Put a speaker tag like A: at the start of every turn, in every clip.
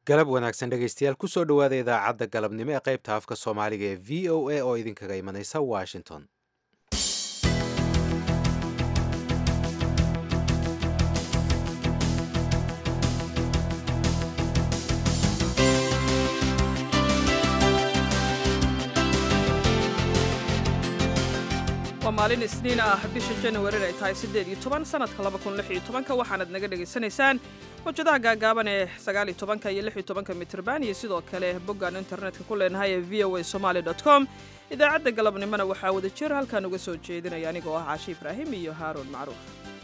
A: galab wanaagsan dhegaystayaal kusoo dhowaada idaacadda galabnimo ee qaybta afka soomaaliga ee v o a oo idinkaga imanaysa washington
B: waa maalin isniin ah bisha januarin ay tahay siddeed iyo toban sanadka laba kun lix iyo tobanka waxaanad naga dhegaysanaysaan mawjadaha gaagaaban ee sagaal iyo tobanka iyo lix iyo tobanka mitrban iyo sidoo kale boggaan internetka ku leenahay ee v o a somaali dot com idaacadda galabnimona waxaa wada jir halkaan uga soo jeedinaya anigoo ah caashi ibraahim iyo haaruun macruuf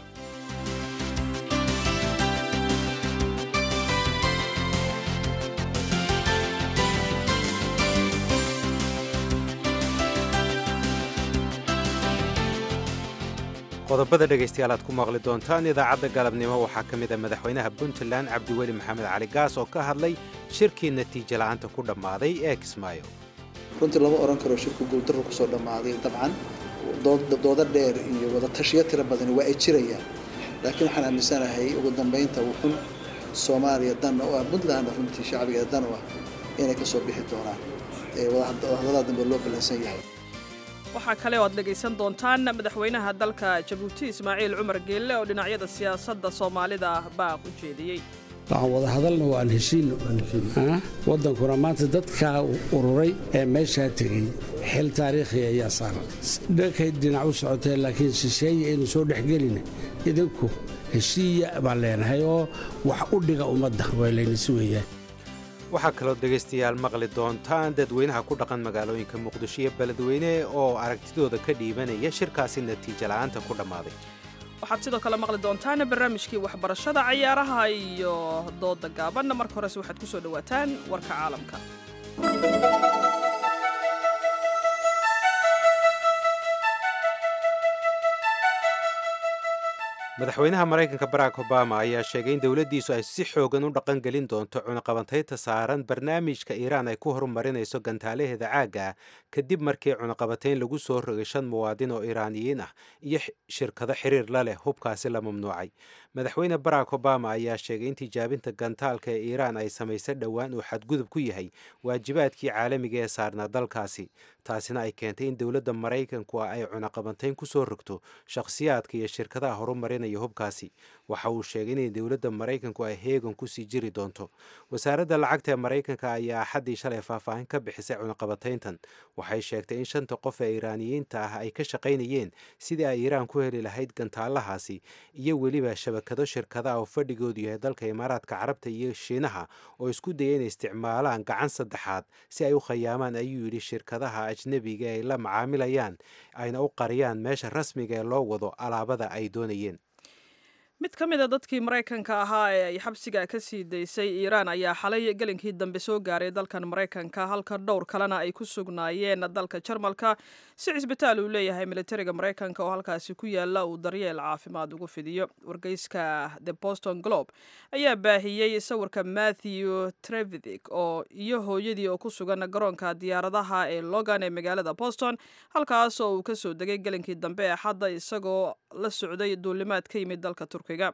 A: qodobada dhegaystayaal aad ku maqli doontaan idaacadda galabnimo waxaa ka mid a madaxweynaha puntland cabdiweli maxamed cali gaas oo ka hadlay shirkii natiijo la'aanta ku dhammaaday ee kismaayo
C: runtii lama oran karo shirku guuldarro kusoo dhammaaday dabcan doodo dheer iyo wadatashiyo tiro badani waa ay jirayaan laakiin waxaan aaminsanahay ugu dambaynta wuxun soomaaliya dan u ah puntland runtii shacbigeeda dan u ah inay ka soo bixi doonaan wadahadalada dambe loo ballansan yahay
B: waxaa kale oo aad dhegaysan doontaan madaxweynaha dalka jabuuti ismaaciil cumar geelle oo dhinacyada siyaasadda soomaalida ah baaq u jeediyey
D: waxaan wada hadalna waan heshiinno waddankuna maanta dadkaa ururay ee meeshaa tegey xil taariikhi ayaa saaran dhankay dhinac u socoteen laakiin shisheeye aynu soo dhexgelina idinku heshiiya baan leenahay oo wax u dhiga ummadda waa laynisi weeyaan
A: waxaa kaloo dhegaystayaal maqli doontaan dadweynaha ku dhaqan magaalooyinka muqdisho iyo beledweyne oo aragtidooda ka dhiibanaya shirkaasi natiijo la'aanta ku dhammaaday
B: waxaad sidoo kale maqli doontaan barnaamijkii waxbarashada cayaaraha iyo dooda gaabanna marka horese waxaad ku soo dhowaataan warka caalamka
A: madaxweynaha maraykanka barack obama ayaa sheegay in dowladdiisu ay si xoogan u dhaqangelin doonto cunaqabateynta saaran barnaamijka iiraan ay ku horumarinayso gantaalaheeda caagga ah kadib markii cunaqabateyn lagu soo rogay shan muwaadin oo iiraaniyiin ah iyo shirkado xiriir la leh hubkaasi la mamnuucay madaxweyne barack obama ayaa sheegay in tijaabinta gantaalka ee iiraan ay samaysay dhowaan uu xadgudub ku yahay waajibaadkii caalamiga ee saarnaa dalkaasi taasina ay keentay in dowladda maraykanku ay cunaqabateyn ku soo rogto shakhsiyaadka iyo shirkadaha horumarinaya hubkaasi waxa uu sheegay inay dowladda maraykanku ay heegan kusii jiri doonto wasaaradda lacagta ee maraykanka ayaa axaddii shalay faahfaahin ka bixisay cunaqabateyntan waxay sheegtay in shanta qof ee iiraaniyiinta ah ay ka shaqaynayeen sidii ay iiraan ku heli lahayd gantaalahaasi iyo weliba shabakado shirkadaha oo fadhigoodu yahay dalka imaaraadka carabta iyo shiinaha oo isku daya inay isticmaalaan gacan saddexaad si ay u khayaamaan ayuu yidhi shirkadaha ajnebiga ay la macaamilayaan ayna u qariyaan meesha rasmiga ee loo wado alaabada ay doonayeen
B: mid ka mid a dadkii maraykanka ahaa ee ay xabsiga ka sii daysay iiraan ayaa xalay gelinkii dambe soo gaaray dalkan maraykanka halka dhowr kalena ay ku sugnaayeen dalka jarmalka si cisbitaal uu leeyahay militariga maraykanka oo halkaasi ku yaala uu daryeel caafimaad ugu fidiyo wargeyska the boston globe ayaa baahiyey sawirka matthew trevithick oo iyo hooyadii oo ku sugan garoonka diyaaradaha ee logan ee magaalada boston halkaas oo uu kasoo degay gelinkii dambe ee xadda isagoo la socday duulimaad ka yimid dalka turkiga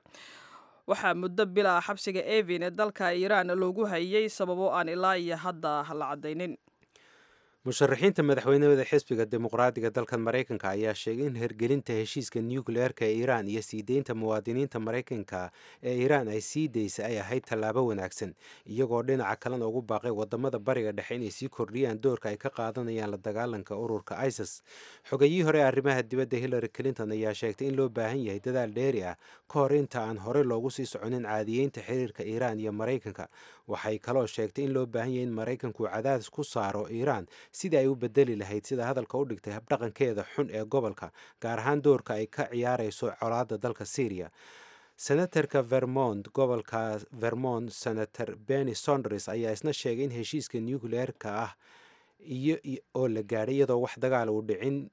B: waxaa muddo bila xabsiga evin ee dalka iiraan loogu hayay sababo aan ilaa iyo hadda la caddaynin
A: musharaxiinta madaxweynahooda xisbiga dimuqraadiga dalkan maraykanka ayaa sheegay in hergelinta heshiiska nucleerka ee iiraan iyo sii deynta muwaadiniinta maraykanka ee iiraan ay sii daysay ay ahayd tallaabo wanaagsan iyagoo dhinaca kalena ugu baaqay wadamada bariga dhexe inay sii kordhiyaan doorka ay ka qaadanayaan la dagaalanka ururka isis xogayii hore arrimaha dibadda hillary clinton ayaa sheegtay in loo baahan yahay dadaal dheeri ah ka hor inta aan horey loogu sii soconin caadiyeynta xiriirka iiraan iyo maraykanka waxay kaloo sheegtay in loo baahan yahay in maraykanku cadaadis ku saaro iiraan sidii ay u bedeli lahayd sida hadalka u dhigtay habdhaqankeeda xun ee gobolka gaar ahaan doorka ay ka ciyaarayso colaadda dalka syriya senatarka vermont gobolka vermont senator benny sonders ayaa isna sheegay in heshiiska nucleerka ah iyo oo la gaadhay iyadoo wax dagaal uu dhicin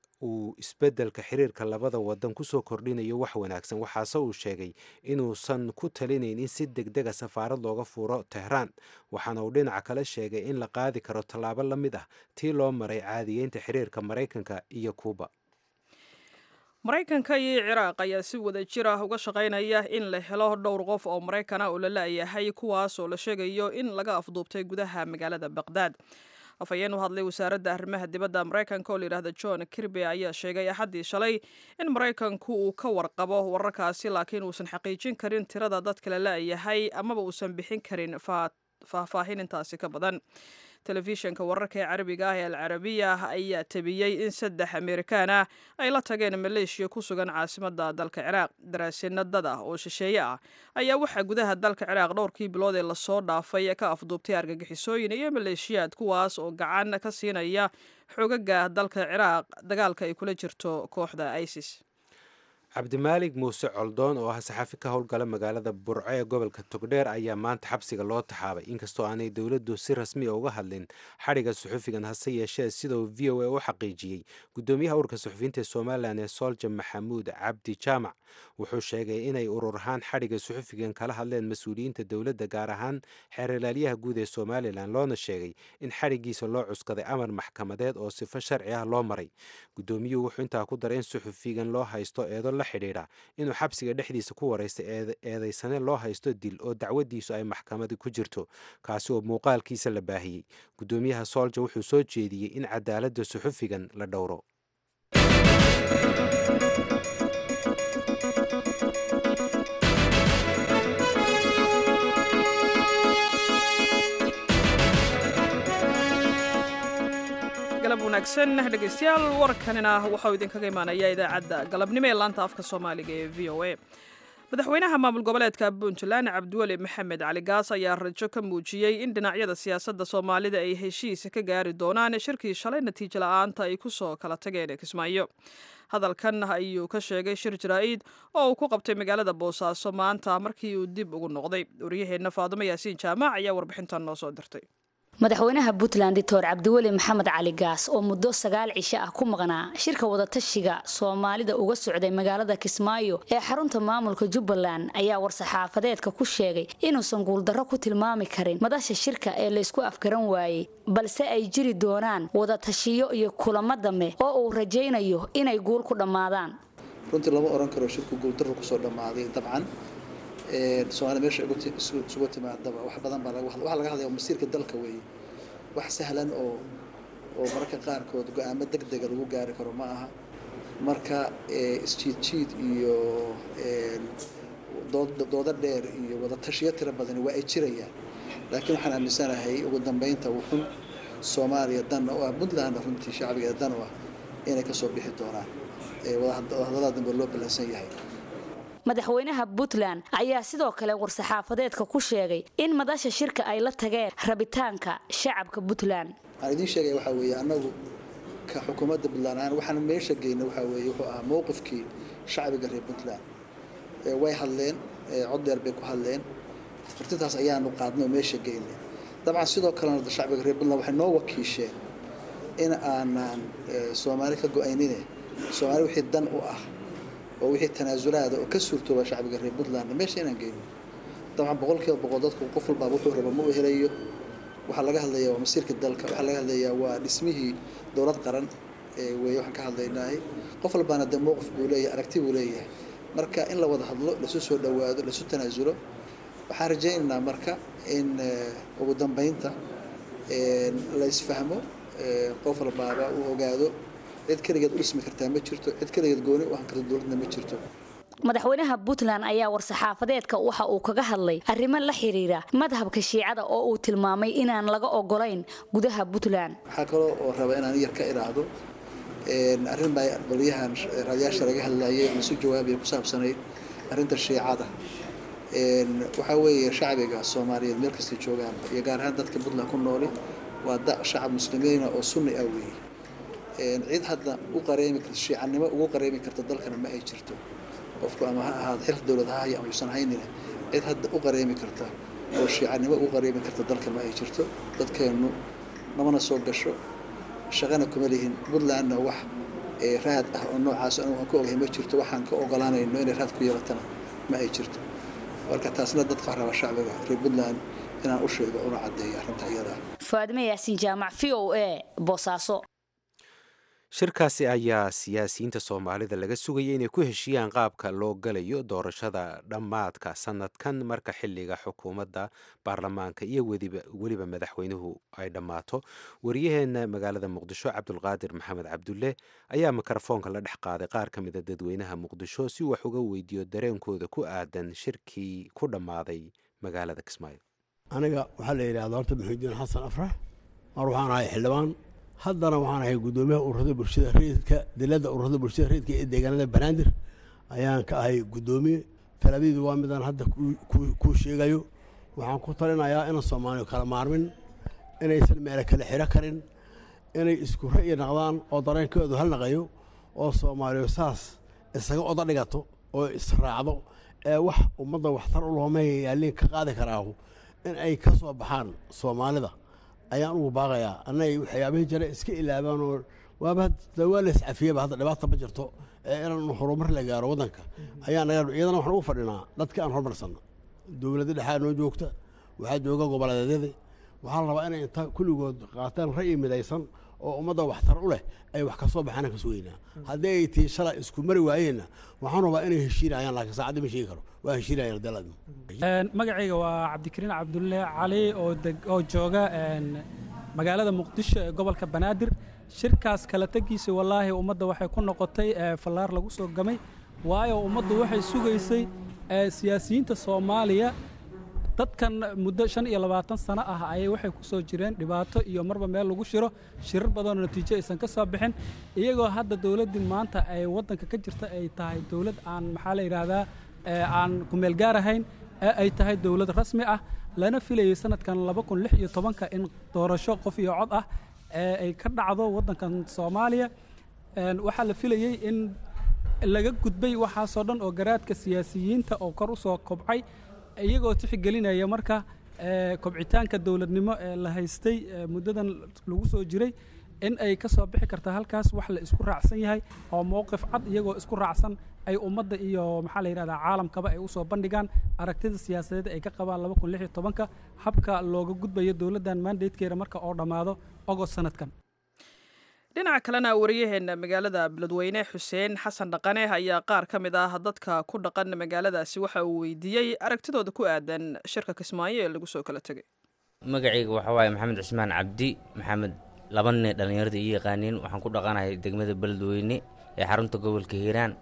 A: uu isbeddelka xiriirka labada wadan kusoo kordhinayo wax wanaagsan waxaase uu sheegay inuusan ku talinayn in si deg dega safaarad looga furo tehraan waxaana uu dhinaca kale sheegay in la qaadi karo tallaabo la mid ah tii loo maray caadiyeynta xiriirka maraykanka iyo kuuba
B: maraykanka iyo ciraaq ayaa si wada jir ah uga shaqaynaya in la helo dhowr qof oo maraykan ah oo la la'yahay kuwaas oo la sheegayo in laga afduubtay gudaha magaalada baqdaad afhayeen u hadlay wasaaradda arrimaha dibadda maraykanka oo layidhahda john kirby ayaa sheegay axaddii shalay in maraykanku uu ka warqabo wararkaasi laakiin uusan xaqiijin karin tirada dadka la la'yahay amaba uusan bixin karin faahfaahin intaasi ka badan telefishinka wararka ee carabiga ah ee alcarabiya ayaa tabiyey in saddex amerikaan ah ay la tageen maleeshiya ku sugan caasimada dalka ciraaq daraasino dad ah oo shisheeye ah ayaa waxaa gudaha dalka ciraaq dhowrkii bilood ee lasoo dhaafay ka afduubtay argagixisooyin iyo maleeshiyaad kuwaas oo gacan ka siinaya xoogaga dalka ciraaq dagaalka ay kula jirto kooxda isis
A: cabdimaalig muuse coldoon oo ah saxaafi ka howlgala magaalada burco ee gobolka togdheer ayaa maanta xabsiga loo taxaabay inkastoo aanay dowladdu si rasmiya uga hadlin xadhigga suxufigan hase yeeshee sida uu v o a u xaqiijiyey guddoomiyaha ururka suxufiyiinta somalilan ee soolja maxamuud cabdi jaamac wuxuu sheegay inay urur ahaan xadhigga suxufigan kala hadleen mas-uuliyiinta dowladda gaar ahaan xeeralaalyaha guud ee somalilan loona sheegay in xadhiggiisa loo cuskaday amar maxkamadeed oo sifo sharci ah loo maray guddoomiyuhu wuxuu intaa ku daray in suxufigan loo haysto eedo la xidhiidha inuu xabsiga dhexdiisa ku waraystay eedaysane loo haysto dil oo dacwadiisu ay maxkamadi ku jirto kaasi oo muuqaalkiisa la baahiyey guddoomiyaha soolja wuxuu soo jeediyey in cadaaladda suxufigan la dhowro
B: galab wanaagsan dhegeystayaal warkanina waxauu idinkaga imaanaya idaacadda galabnimo ee laanta afka soomaaliga ee v o a madaxweynaha maamul goboleedka puntland cabdiweli maxamed cali gaas ayaa rajo ka muujiyey in dhinacyada siyaasadda soomaalida ay heshiis ka gaari doonaan shirkii shalay natiijo la-aanta ay ku soo kala tageen kismaayo hadalkan ayuu ka sheegay shir jaraa'id oo uu ku qabtay magaalada boosaaso maanta markii uu dib ugu noqday waryaheenna faadumo yaasiin jaamac ayaa warbixintan noo soo dirtay
E: madaxweynaha puntland doctor cabdiweli maxamed cali gaas oo muddo sagaal cisho ah ku maqnaa shirka wadatashiga soomaalida uga socday magaalada kismaayo ee xarunta maamulka jubbaland ayaa war-saxaafadeedka ku sheegay inuusan guuldarro ku tilmaami karin madasha shirka ee laysku afgaran waayey balse ay jiri doonaan wadatashiyo iyo kulamo dambe oo uu rajaynayo inay guul ku dhammaadaan
C: runtii lama oran karo shirku guuldarro kusoo dhammaaday dabcan soomaalia meesha isugu timaadaba wax badan baa waxaa laga hadlaya masiirka dalka weeye wax sahlan oo oo mararka qaarkood go-aamo deg dega lagu gaari karo ma aha marka isjiid jiid iyo doodo dheer iyo wadatashiyo tiro badani waa ay jirayaan laakiin waxaan aaminsanahay ugu dambeynta wuxun soomaaliya danna u ah puntlandna runtii shacbigeeda dan u ah inay kasoo bixi doonaan wadahadalada dambe loo ballansan yahay
E: madaxweynaha puntland ayaa sidoo kale war-saxaafadeedka ku sheegay in madasha shirka ay la tageen rabitaanka shacabka puntland
C: waxaan idiin sheegaya waxaa weeye annagu ka xukuumadda puntland ahaan waxaan meesha geynay waxaa weeye wuxuu ahaa mowqifkii shacbiga reer puntland way hadleen cod dheer bay ku hadleen furtintaas ayaanu qaadnay oo meesha geynay dabcan sidoo kalena shacbiga reer puntland waxay noo wakiisheen in aanaan soomaali ka go-aynine soomaali wixii dan u ah oo wixii tanaasulaada oo ka suurtooba shacbiga reer puntlandna meesha inaan geyno dabcan boqolkiiba boqol dadku qof walbaaba wuxuu raba ma u helayo waxaa laga hadlayaa waa masiirka dalka waxaa laga hadlayaa waa dhismihii dowlad qaran weeye waxaan ka hadlaynahay qof walbaana dee mowqif buu leeyahay aragti buu leeyahay marka in la wada hadlo lasu soo dhowaado lasu tanaasulo waxaan rajaynaynaa marka in ugu dambeynta la isfahmo qof walbaaba uu ogaado cid keligeed u dhismi kartaa ma jirto cid keligeed gooni u ahan karta dowladna ma jirto
E: madaxweynaha puntland ayaa war-saxaafadeedka waxa uu kaga hadlay arrimo la xiriira madhabka shiicada oo uu tilmaamay inaan laga ogolayn gudaha puntland
C: waxaa kaloo oo raba inaan yar ka idhaahdo arrin baa baliyahan raadiyaasha laga hadlayay lasu jawaabaya ku saabsanayd arrinta shiicada waxaa weeye shacbiga soomaaliyeed meel kastay joogaan iyo gaar ahaan dadka puntland ku nooli waa da shacab muslimiina oo sunni ah weeye cid hadda u qareemi karta shiicanimo ugu qareemi karta dalkana ma ay jirto qofku ama ha ahaado xilka dowlad ha haya ama yuusan haynina cid hadda u qareemi karta oo shiicanimo ugu qareemi karta dalka ma ay jirto dadkeennu namana soo gasho shaqana kuma lihin puntlandna wax raad ah oo noocaas anigu aan ku ogahay ma jirto waxaan ka ogolaanayno inay raad ku yeelatana ma ay jirto marka taasna dadka raba shacbiga reer puntland inaan u sheego una caddeeyo arrinta iyada
E: faadime yaasiin jaamac v o a boosaaso
A: shirkaasi ayaa siyaasiyiinta soomaalida laga sugayay inay ku heshiiyaan qaabka loo galayo doorashada dhammaadka sanadkan marka xiliga xukuumadda baarlamaanka iyo weliba madaxweynuhu ay dhammaato waryaheena magaalada muqdisho cabdulqaadir maxamed cabdulle ayaa mikrofoonka la dhex qaaday qaar ka mida dadweynaha muqdisho si wax uga weydiiyo dareenkooda ku aadan shirkii ku dhammaaday magaalada kismaayo
F: aniga waxaa la yidhahda horta maxuudiin xasan afrax mar waxaan ahay xildhibaan haddana waxaan ahay guddoomiyaha ururada bulshada reedka dilada ururada bulshada reedka ee deegaanada banaadir ayaan ka ahay guddoomiye talaadaydu waa midaan hadda kuu sheegayo waxaan ku talinayaa inaan soomaaliya kala maarmin inaysan meelo kale xiro karin inay isku ra'yi naqdaan oo dareenkoodu hal naqayo oo soomaaliya saas isaga oda dhigato oo israacdo ee wax ummadda waxtar u looma yaaliin ka qaadi karaahu in ay ka soo baxaan soomaalida ayaan ugu baaqayaa annagay waxyaabihii jira iska ilaabaan oo waaba waa la iscafiyaba hadda dhibaata ma jirto ee inaan horumar la gaaro waddanka ayaa naga iyadana waxaan ugu fadhinaa dadka aan horumarsanno dowladda dhexaa noo joogta waxaa jooga goboleedyada waxaa la rabaa inay inta kulligood qaataan ra'yi midaysan oo ummadda waxtar u leh ay wax ka soo baxaan ka sugeynaa haddii ay tii shalay isku mari waayeenna waxaan rabaa inay heshiinayaan laakiin saacadii ma sheegi karo waa heshiinayaan dalad
G: magacayga waa cabdikariin cabdulle cali oo oo jooga magaalada muqdisho ee gobolka banaadir shirkaas kala tegiisa wallaahi ummadda waxay ku noqotay fallaar lagu soo gamay waayo ummaddu waxay sugaysay siyaasiyiinta soomaaliya dadkan muddo shan iyo labaatan sano ah ayay waxay ku soo jireen dhibaato iyo marba meel lagu shiro shirar badanoo natiijo aysan ka soo bixin iyagoo hadda dowladdii maanta ay waddanka ka jirta ay tahay dowlad aan maxaa la yidhaahdaa aan kumeel gaar ahayn ee ay tahay dowlad rasmi ah lana filayay sanadkan laba kun lix iyo tobanka in doorasho qof iyo cod ah ee ay ka dhacdo waddankan soomaaliya waxaa la filayey in laga gudbay waxaasoo dhan oo garaadka siyaasiyiinta oo kor u soo kobcay iyagoo tixgelinaya marka kobcitaanka dowladnimo ee la haystay muddadan lagu soo jiray in ay ka soo bixi karta halkaas wax la isku raacsan yahay oo mowqif cad iyagoo isku raacsan ay ummadda iyo maxaa la yidhahdaa caalamkaba ay usoo bandhigaan aragtida siyaasadeed ay ka qabaan laba kun lix iyo tobanka habka looga gudbayo dowladdan mandatekeeda marka oo dhammaado ogost sanadkan
B: dhinaca kalena wariyaheena magaalada beledweyne xuseen xasan dhaqane ayaa qaar ka mid ah dadka ku dhaqan magaaladaasi waxa uu weydiiyey aragtidooda ku aadan shirka kismaayo ee lagu soo kala tegay
H: magacayga waxaa waaye maxamed cismaan cabdi maxamed laba nin dhallinyarada ii yaqaaniin waxaan ku dhaqanahay degmada beledweyne ee xarunta gobolka hiiraan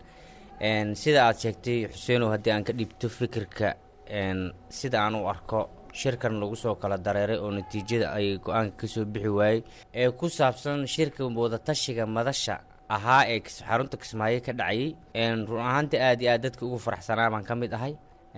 H: sida aad sheegtay xuseenow haddii aan ka dhiibto fikirka sida aan u arko shirkan lagu soo kala dareeray oo natiijada ay go-aanka ka soo bixi waayey ee ku saabsan shirka wadatashiga madasha ahaa ee xarunta kismaayo ka dhacayay run ahaantii aad iyo aad dadka ugu faraxsanaa baan ka mid ahay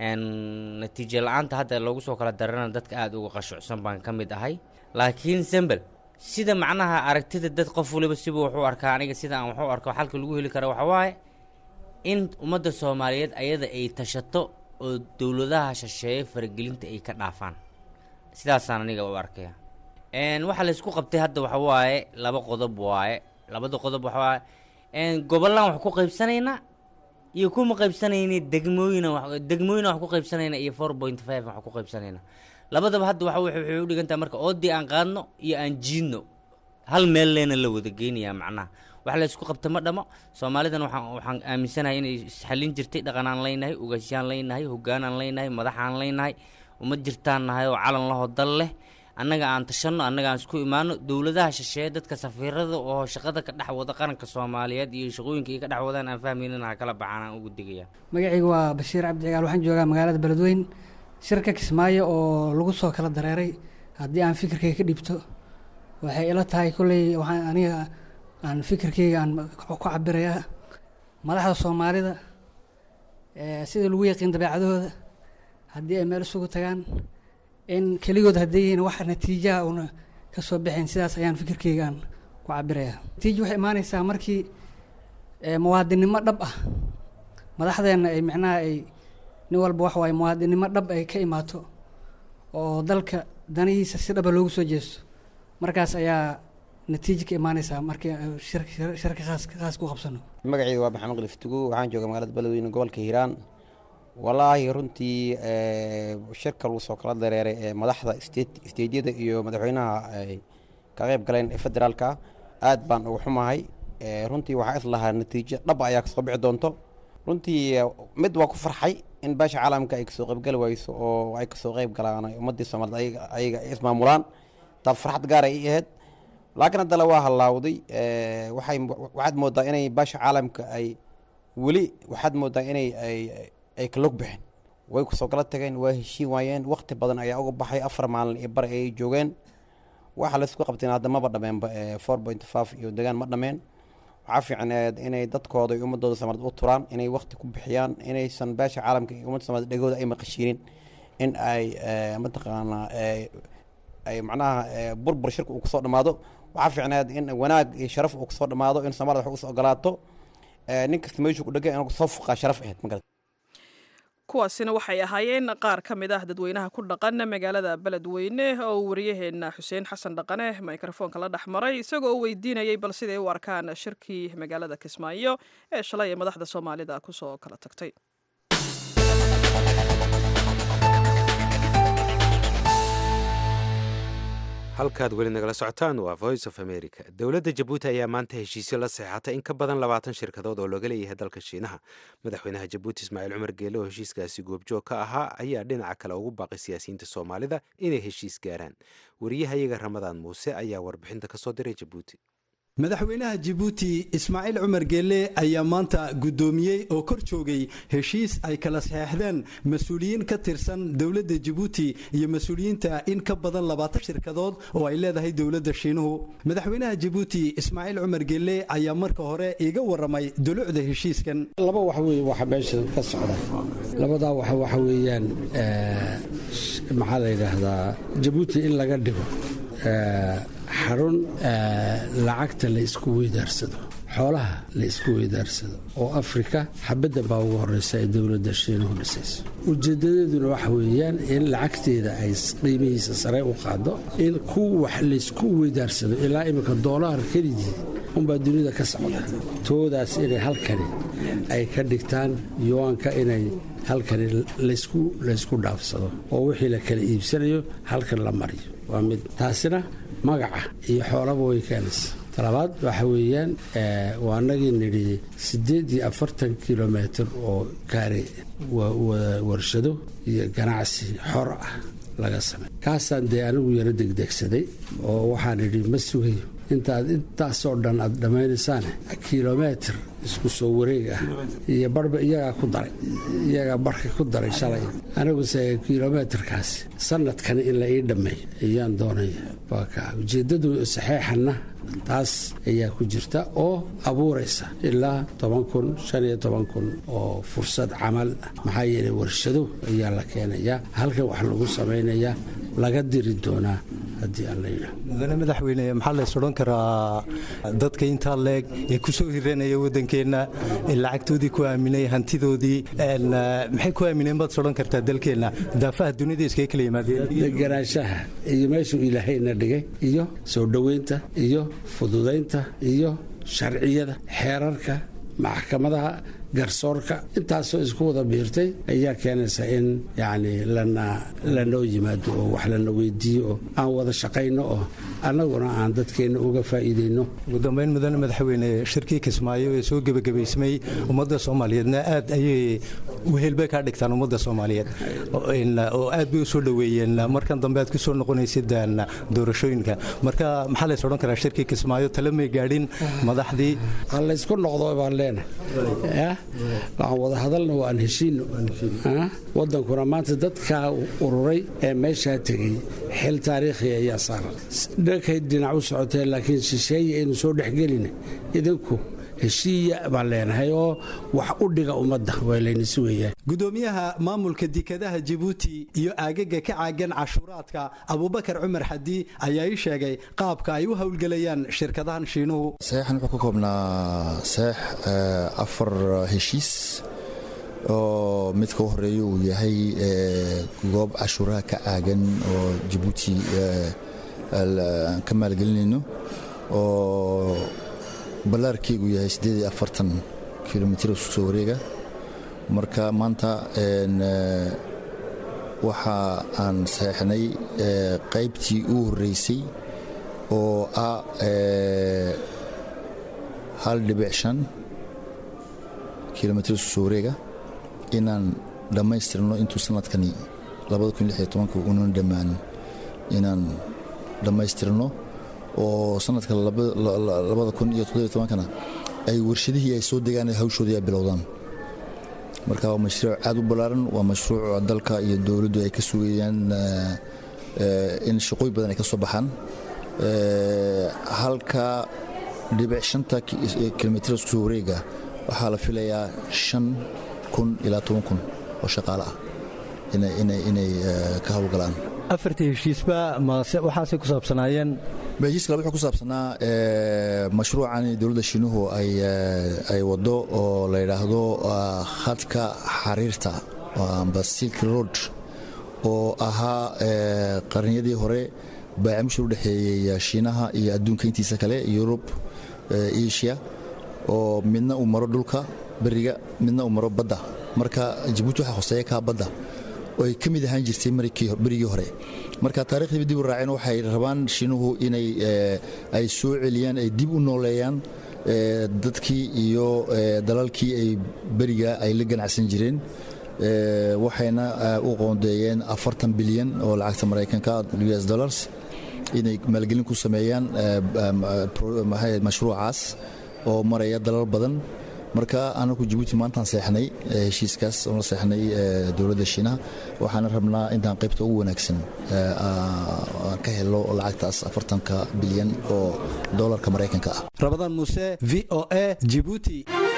H: natiijo la-aanta hadda loogu soo kala dareerana dadka aad uga qashucsan baan ka mid ahay laakiin sembel sida macnaha aragtida dad qof waliba sibuu wuxuu arkaa aniga sida aan waxu arko xalka lagu heli kara waxaa waaye in ummadda soomaaliyeed ayada ay tashato oo dowladaha shisheeye faragelinta ay ka dhaafaan sidaasaan aniga u arkaya waxaa laysku qabtay hadda waxa waaye laba qodob waaye labada qodob waxa waaye gobollaan wax ku qaybsanaynaa iyo kuma qaybsanayna degmooyina degmooyina wax ku qaybsanayna iyo four point five wax ku qaybsanayna labadaba hadda waxa waxay u dhigantaha marka oodii aan qaadno iyo aan jiidno hal meel leena la wada geynayaa macnaha wax la isku qabta ma dhamo soomaalidan waxaan waxaan aaminsanahay inay isxallin jirtay dhaqanaan leynahay ugaashyaan leynahay hoggaanaan leynahay madaxaan leynahay uma jirtaan nahay oo calan lahoo dal leh annaga aan tashanno annaga aan isku imaano dowladaha shisheeye dadka safiirada oo shaqada ka dhex wada qaranka soomaaliyeed iyo shaqooyinka ay ka dhex wadaan aan fahmaynin ha kala baxaan aan ugu digaya
I: magacaygu waa bashiir cabdi cigaal waxaan joogaa magaalada beledweyn shirka kismaayo oo lagu soo kala dareeray haddii aan fikirkayga ka dhiibto waxay ila tahay kolley waxaan aniga aan fikirkayga aan ku cabirayaa madaxda soomaalida sida lagu yaqiin dabeecadahooda haddii ay meel isugu tagaan in keligood hadday yihiin wax natiijaha una ka soo baxayn sidaas ayaan fikirkayga aan ku cabirayaa natiija waxay imaaneysaa markii muwaadinnimo dhab ah madaxdeenna ay micnaha ay nin walba wax waaye muwaadinnimo dhab ay ka imaato oo dalka danihiisa si dhaba loogu soo jeesto markaas ayaa natiija ka imaaneysaa markii shirka khaas khaas ku qabsano
J: magacayga waa maxamed qaliftugu waxaan jooga magaalada beledweyne gobolka hiiraan wallaahi runtii shirka lagu soo kala dareeray ee madaxda isteedyada iyo madaxweynaha ay ka qayb galeen ee federaalka aad baan uga xumahay runtii waxaa is lahaa natiijo dhab ayaa kasoo bixi doonto runtii mid waa ku farxay in beesha caalamka ay kasoo qaybgali wayso oo ay kasoo qayb galaan ummadii soomaaliyed ayaga ay ismaamulaan taas farxad gaar ay ahayd laakiin haddana waa halaawday waxay waxaad moodaa inay beesha caalamka ay weli waxaad moodaa inay ay kalog bixin way kusoo kala tageen waa heshiin waayeen wakti badan ayaa uga baxay afar maalin iyo bar ayay joogeen waxa laysku qabteen hadda maba dhameenba four point five iyo degaan ma dhameen waxaa fiicneed inay dadkooda iyo ummadooda soomaaliyed u turaan inay wakti ku bixiyaan inaysan beesha caalamka iyo ummadda somaliyed dhegooda ay maqashiinin in ay mataqaanaa ay macnaha burbur shirka uu kusoo dhammaado waxaa fiicneed in wanaag iyo sharaf uu kusoo dhammaado in soomaalida wax usoo ogolaato nin kasta meeshuu ku dhegay inuu soo fuqaa sharaf ahayd magarad
B: kuwaasina waxay ahaayeen qaar ka mid ah dadweynaha ku dhaqan magaalada beledweyne oo waryaheena xuseen xasan dhaqane mikrofoonka la dhex maray isagoo u weydiinayay bal siday u arkaan shirkii magaalada kismaayo ee shalay ee madaxda soomaalida kusoo kala tagtay
A: halkaad weli nagala socotaan waa voice of america dowladda jabuuti ayaa maanta heshiisyo la seexatay in ka badan labaatan shirkadood oo looga leeyahay dalka shiinaha madaxweynaha jabuuti ismaaciil cumar geele oo heshiiskaasi goobjoog ka ahaa ayaa dhinaca kale ugu baaqay siyaasiyiinta soomaalida inay heshiis gaaraan wariyahayaga ramadaan muuse ayaa warbixinta kasoo diray jabuuti
K: madaxweynaha jabuuti ismaaciil cumar geelle ayaa maanta guddoomiyey oo kor joogay heshiis ay kala saxeexdeen mas-uuliyiin ka tirsan dowladda jabuuti iyo mas-uuliyiinta in ka badan labaatan shirkadood oo ay leedahay dowladda shiinuhu madaxweynaha jabuuti ismaaciil cumar geelle ayaa marka hore iga waramay dulucda heshiiskan
D: laba wax wey waxa meesha ka socda labadaa wax waxa weeyaan maxaa la yidhaahdaa jabuuti in laga dhigo xarun lacagta la isku weydaarsado xoolaha la isku weydaarsado oo afrika xabadda baa ugu horeysa ee dowladda shiinuhu dhisayso ujeedadeeduna waxa weeyaan in lacagteeda ay qiimihiisa sare u qaado in ku wax laysku weydaarsado ilaa iminka doolaar keligii unbaa dunida ka socda toodaas inay halkani ay ka dhigtaan yuwaanka inay halkani laysku dhaafsado oo wixii la kala iibsanayo halkan la mariyo waa mid taasina magaca iyo xoolaba way keenaysa talabaad waxa weeyaan waa anagii nidhi siddeed iyo afartan kilomitr oo kaari warshado iyo ganacsi xor ah laga samey kaasaan dee anigu yaro degdegsaday oo waxaan idhi ma sugayo intaad intaasoo dhan aad dhammaynaysaane kilometr isku soo wareeg ah iyo barhba iyagaa ku daray iyagaa barhka ku daray shalay aniguse kilometrkaasi sanadkani in la ii dhammeeyo ayaan doonaya waa kaa ujeeddadu saxeexanna taas ayaa ku jirta oo abuuraysa ilaa toban kun shan iyo toban kun oo fursad camal maxaa yeelay warshado ayaa la keenayaa halkan wax lagu samaynayaa laga diri doonaa haddii aan la yidhaah
K: mudane madaxweyne maxaa lays odhan karaa dadka intaa leeg ee ku soo hiranaya waddankeenna ee lacagtoodii ku aaminay hantidoodii maxay ku aamineen baad odhan kartaa dalkeenna daafaha dunida iskaga kala yimaadeen
D: deganaanshaha iyo meeshuu ilaahayna dhigay iyo soo dhoweynta iyo fududaynta iyo sharciyada xeerarka maxkamadaha garsoorka intaasoo isku wada biirtay ayaa keenaysa in yacni lana lanoo yimaado oo wax lana weydiiyo oo aan wada shaqayno oo annaguna aan dadkeenna uga faa'iidayno
K: ugu dambayn mudane madaxweyne shirkii kismaayo ee soo gebagabaysmay ummadda soomaaliyeedna aad ayay wehelbay kaa dhigtaan ummadda soomaaliyeed oo aad bay u soo dhoweeyeen markan dambe aad ku soo noqonaysid doorashooyinka marka maxaa lays odhan karaa shirkii kismaayo tale may gaadhin madaxdii
D: ha laysku noqdo baan leenahay waxaan wada hadalna waan heshiino wadankuna maanta dadkaa ururay ee meeshaa tegey xil taariikhi ayaa saaran dhankay dhinac u socoteen laakiin shisheeye aynu soo dhexgelina idinku heshiiya baan leenahay oo wax u dhiga ummadda waa layna sugayaan
K: gudoomiyaha maamulka dekadaha jabuuti iyo aagaga ka caagan cashuuraadka abubakar cumar xadi ayaa ii sheegay qaabka ay u howlgelayaan shirkadahan shiinuhu
L: saxeexan wuxuu ka koobnaa saxeex afar heshiis oo midka u horeeya uu yahay goob cashuuraha ka caagan oo jabuuti ka maalgelinayno oo ballaarkeygu yahay kilomitr isku soo wareega marka maanta waxa aan saxeixnay qaybtii u horeysay oo ah hal dhibic shan kilomitr isku soo wareega inaan dhammaystirno intuu sanadkani unan dhammaan inaan dhammaystirno oo sanadka kana ay warshadihii ay soo degaan hawshoodii ay bilowdaan marka waa mashruuc aad u ballaaran waa mashruuc dalka iyo dowladdu ay ka sugayaan in shaqooy badan ay ka soo baxaan halka dhibic shanta kilomitr isku soo wareega waxaa la filayaa shan kun ilaa toban kun oo shaqaale ah inay ka howlgalaan
K: afartii heshiisba waxaasay ku saabsanaayeen
L: heshiiska wuxuu ku saabsanaa mashruucan dowladda shiinuhu ay wado oo la yidhaahdo khadka xariirta amba silk road oo ahaa qarniyadii hore baacimshir u dhexeeyey shiinaha iyo adduunka intiisa kale yurub asia oo midna uu maro dhulka beriga midna uu maro badda marka jabuuti waxaa hoseeya kaa badda oo ay ka mid ahaan jirtay berigii hore marka taarikhdiiba dib u raaceen waxay rabaan shiinuhu inay ay soo celiyaan ay dib u nooleeyaan dadkii iyo dalalkii ay beriga ay la ganacsan jireen waxayna u qoondeeyeen afartan bilyan oo lacagta maraykanka us dollars inay maalgelin ku sameeyaan mashruucaas oo maraya dalal badan marka anagu jabuuti maantaan seexnay heshiiskaas oon la seexnay dowladda shiinaha waxaana rabnaa intaan qaybta ugu wanaagsan ka helo lacagtaas afartanka bilyan oo dolarka maraykanka ah
K: rabadaan muuse v o a jibuuti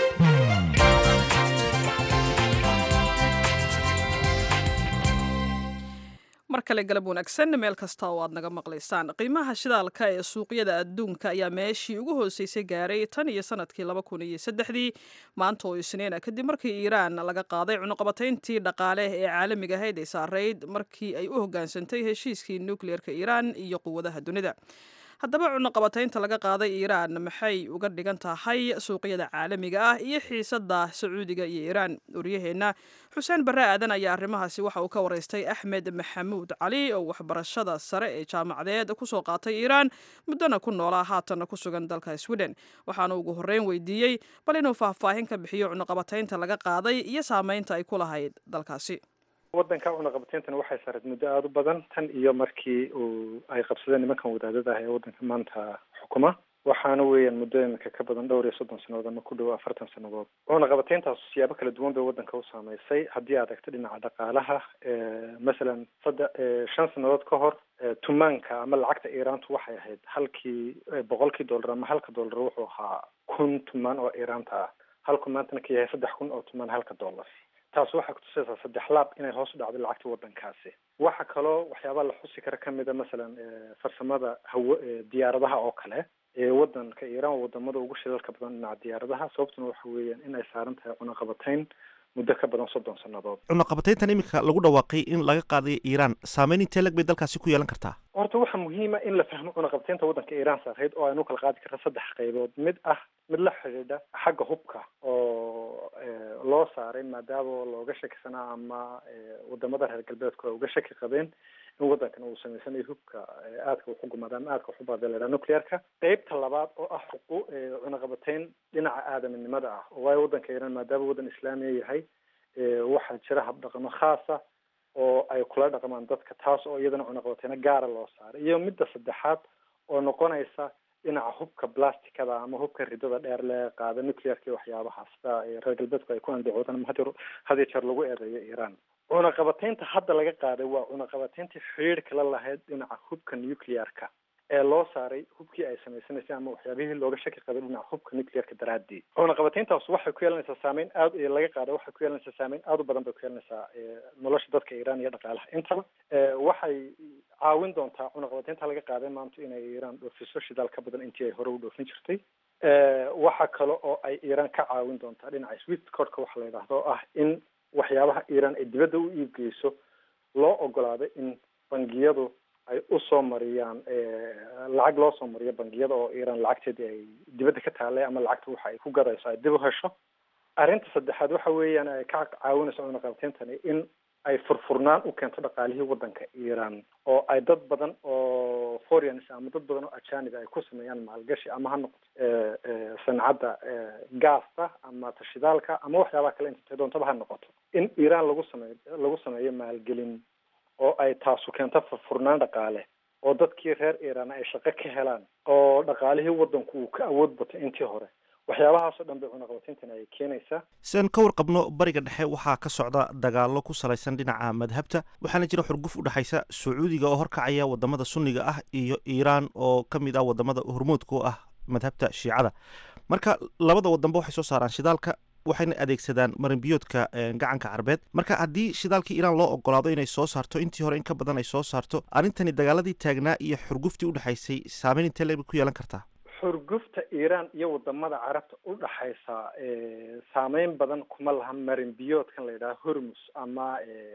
B: mar kale galab wanaagsan meel kasta oo aad naga maqlaysaan qiimaha shidaalka ee suuqyada adduunka ayaa meeshii ugu hooseysay gaaray tan iyo sanadkii laba kun iyo saddexdii maanta oo isniina kadib markii iiraan laga qaaday cunuqabatayntii dhaqaale ee caalamiga ahayd ay saarayd markii ay u hoggaansantay heshiiskii nukliyeerka iiraan iyo quwadaha dunida haddaba cunuqabataynta laga qaaday iiraan maxay uga dhigan tahay suuqyada caalamiga ah iyo xiisadda sacuudiga iyo iiraan waryaheenna xuseen barre aadan ayaa arrimahaasi waxa uu ka waraystay axmed maxamuud cali oo waxbarashada sare ee jaamacadeed kusoo qaatay iiraan muddona ku noolaa haatanna ku sugan dalka sweden waxaana ugu horreyn weydiiyey bal inuu faahfaahin ka bixiyo cunuqabataynta laga qaaday iyo saameynta ay ku lahayd dalkaasi
M: waddanka cunaqabatayntan waxay saareed muddo aada u badan tan iyo markii uu ay qabsadeen nimankan wadaadada ah ee waddanka maanta xukuma waxaana weeyaan muddo iminka ka badan dhowr iyo soddon sannadood ama ku dhow afartan sannadood cunaqabatayntaas siyaabo kala duwan bay waddanka u saameysay haddii aad egto dhinaca dhaqaalaha masalan sadde shan sannadood ka hor tumaanka ama lacagta iiraantu waxay ahayd halkii boqolkii dollar ama halka dollar wuxuu ahaa kun tumaan oo iiraanta ah halku maantana ka yahay saddex kun oo tumaan halka dollar taas waxay kutusaysaa saddex laab inay hoos u dhacdo lacagta waddankaasi waxa kaloo waxyaabaa la xusi kara kamida masalan farsamada hawo diyaaradaha oo kale ee waddanka iiraan waa wadamada ugu shidalka badan dhinaca diyaaradaha sababtuna waxa weeyaan inay saaran tahay cunaqabatayn muddo ka badan soddon sannadood
N: cunaqabatayntan iminka lagu dhawaaqay in laga qaaday iiraan saameyn intee lag bay dalkaasi ku yeelan kartaa
M: horta waxaa muhiima in la fahmo cunaqabataynta waddanka iiraan saarayd oo aynu kala qaadi karta saddex qaybood mid ah mid la xidhiidha xagga hubka oo loo saaray maadaama looga shakisanaa ama wadamada reer galbeedku ay uga shaki qabeen in waddankan uu samaysanayo hubka aadka waxu gumaada ama aadka waxubaada la yidhaha nuclearka qeybta labaad oo ah xuqu cunaqabatayn dhinaca aadaminimada ah oo waayo waddanka iiraan maadaama waddan islaamiya yahay waxaa jira habdhaqamo khaasa oo ay kula dhaqmaan dadka taas oo iyadana cunaqabatayno gaara loo saaray iyo midda saddexaad oo noqonaysa dhinaca hubka blasticada ama hubka ridada dheer lee qaada nuclearka iyo waxyaabahaas sida reer galbeedku ay ku andacoodaan ama had hadiyo jeer lagu eedeeyo iiraan cunaqabataynta hadda laga qaaday waa cunaqabatayntii xiriirka la lahayd dhinaca hubka nuclearka ee loo saaray hubkii ay samaysanaysay ama waxyaabihii looga shaki qabay dhinaca hubka nuclearka daraadii cunaqabatayntaas waxay ku yeelanaysaa saameyn aad laga qaaday waxay ku yeelanaysaa saameyn aad u badan bay ku yeelanaysaa nolosha dadka iiraan iyo dhaqaalaha intaba waxay caawin doontaa cunaqabataynta laga qaaday maanta inay iiraan dhoofiso shidaal ka badan intii ay hore u dhoofin jirtay waxa kale oo ay iiraan ka caawin doontaa dhinaca swift cordka waxa la yidhaahdo oo ah in waxyaabaha iiraan ay dibadda u iibgeyso loo ogolaaday in bangiyadu ay usoo mariyaan lacag loo soo mariyo bangiyada oo iiraan lacagteedii ay dibadda ka taalay ama lacagta waxa ay ku gadayso ay dib u hesho arrinta saddexaad waxa weeyaan ay ka caawinayso cunaqabtayntani in ay furfurnaan u keento dhaqaalihii waddanka iiraan oo ay dad badan oo foreigners ama dad badan oo ajanib ay ku sameeyaan maalgashi ama ha noqoto sancadda gaasta ama tashidaalka ama waxyaabaha kale inta doontaba ha noqoto in iiraan lagu sameeyo lagu sameeyo maalgelin oo ay taasu keento furfurnaan dhaqaale oo dadkii reer iiraan ay shaqo ka helaan oo dhaqaalihii waddanku uu ka awood bato intii hore waxyaabahaasoo dhan bay cunaqabateyntan ay keenaysaa
N: sidaan ka warqabno bariga dhexe waxaa ka socda dagaallo ku salaysan dhinaca madhabta waxaana jira xurguf u dhexaysa sacuudiga oo horkacaya wadamada sunniga ah iyo iiraan oo ka mid ah wadamada hormuudka u ah madhabta shiicada marka labada wadanba waxay soo saaraan shidaalka waxayna adeegsadaan marinbiyoodka gacanka carbeed marka haddii shidaalkii iiraan loo ogolaado inay soo saarto intii hore in ka badan ay soo saarto arrintani dagaaladii taagnaa iyo xurguftii udhexaysay saameyn intee leebay ku yeelan kartaa
M: xurgufta iiraan iyo wadamada carabta u dhaxaysa saameyn badan kuma laha marin biyoodkan la yidhaha hormus ama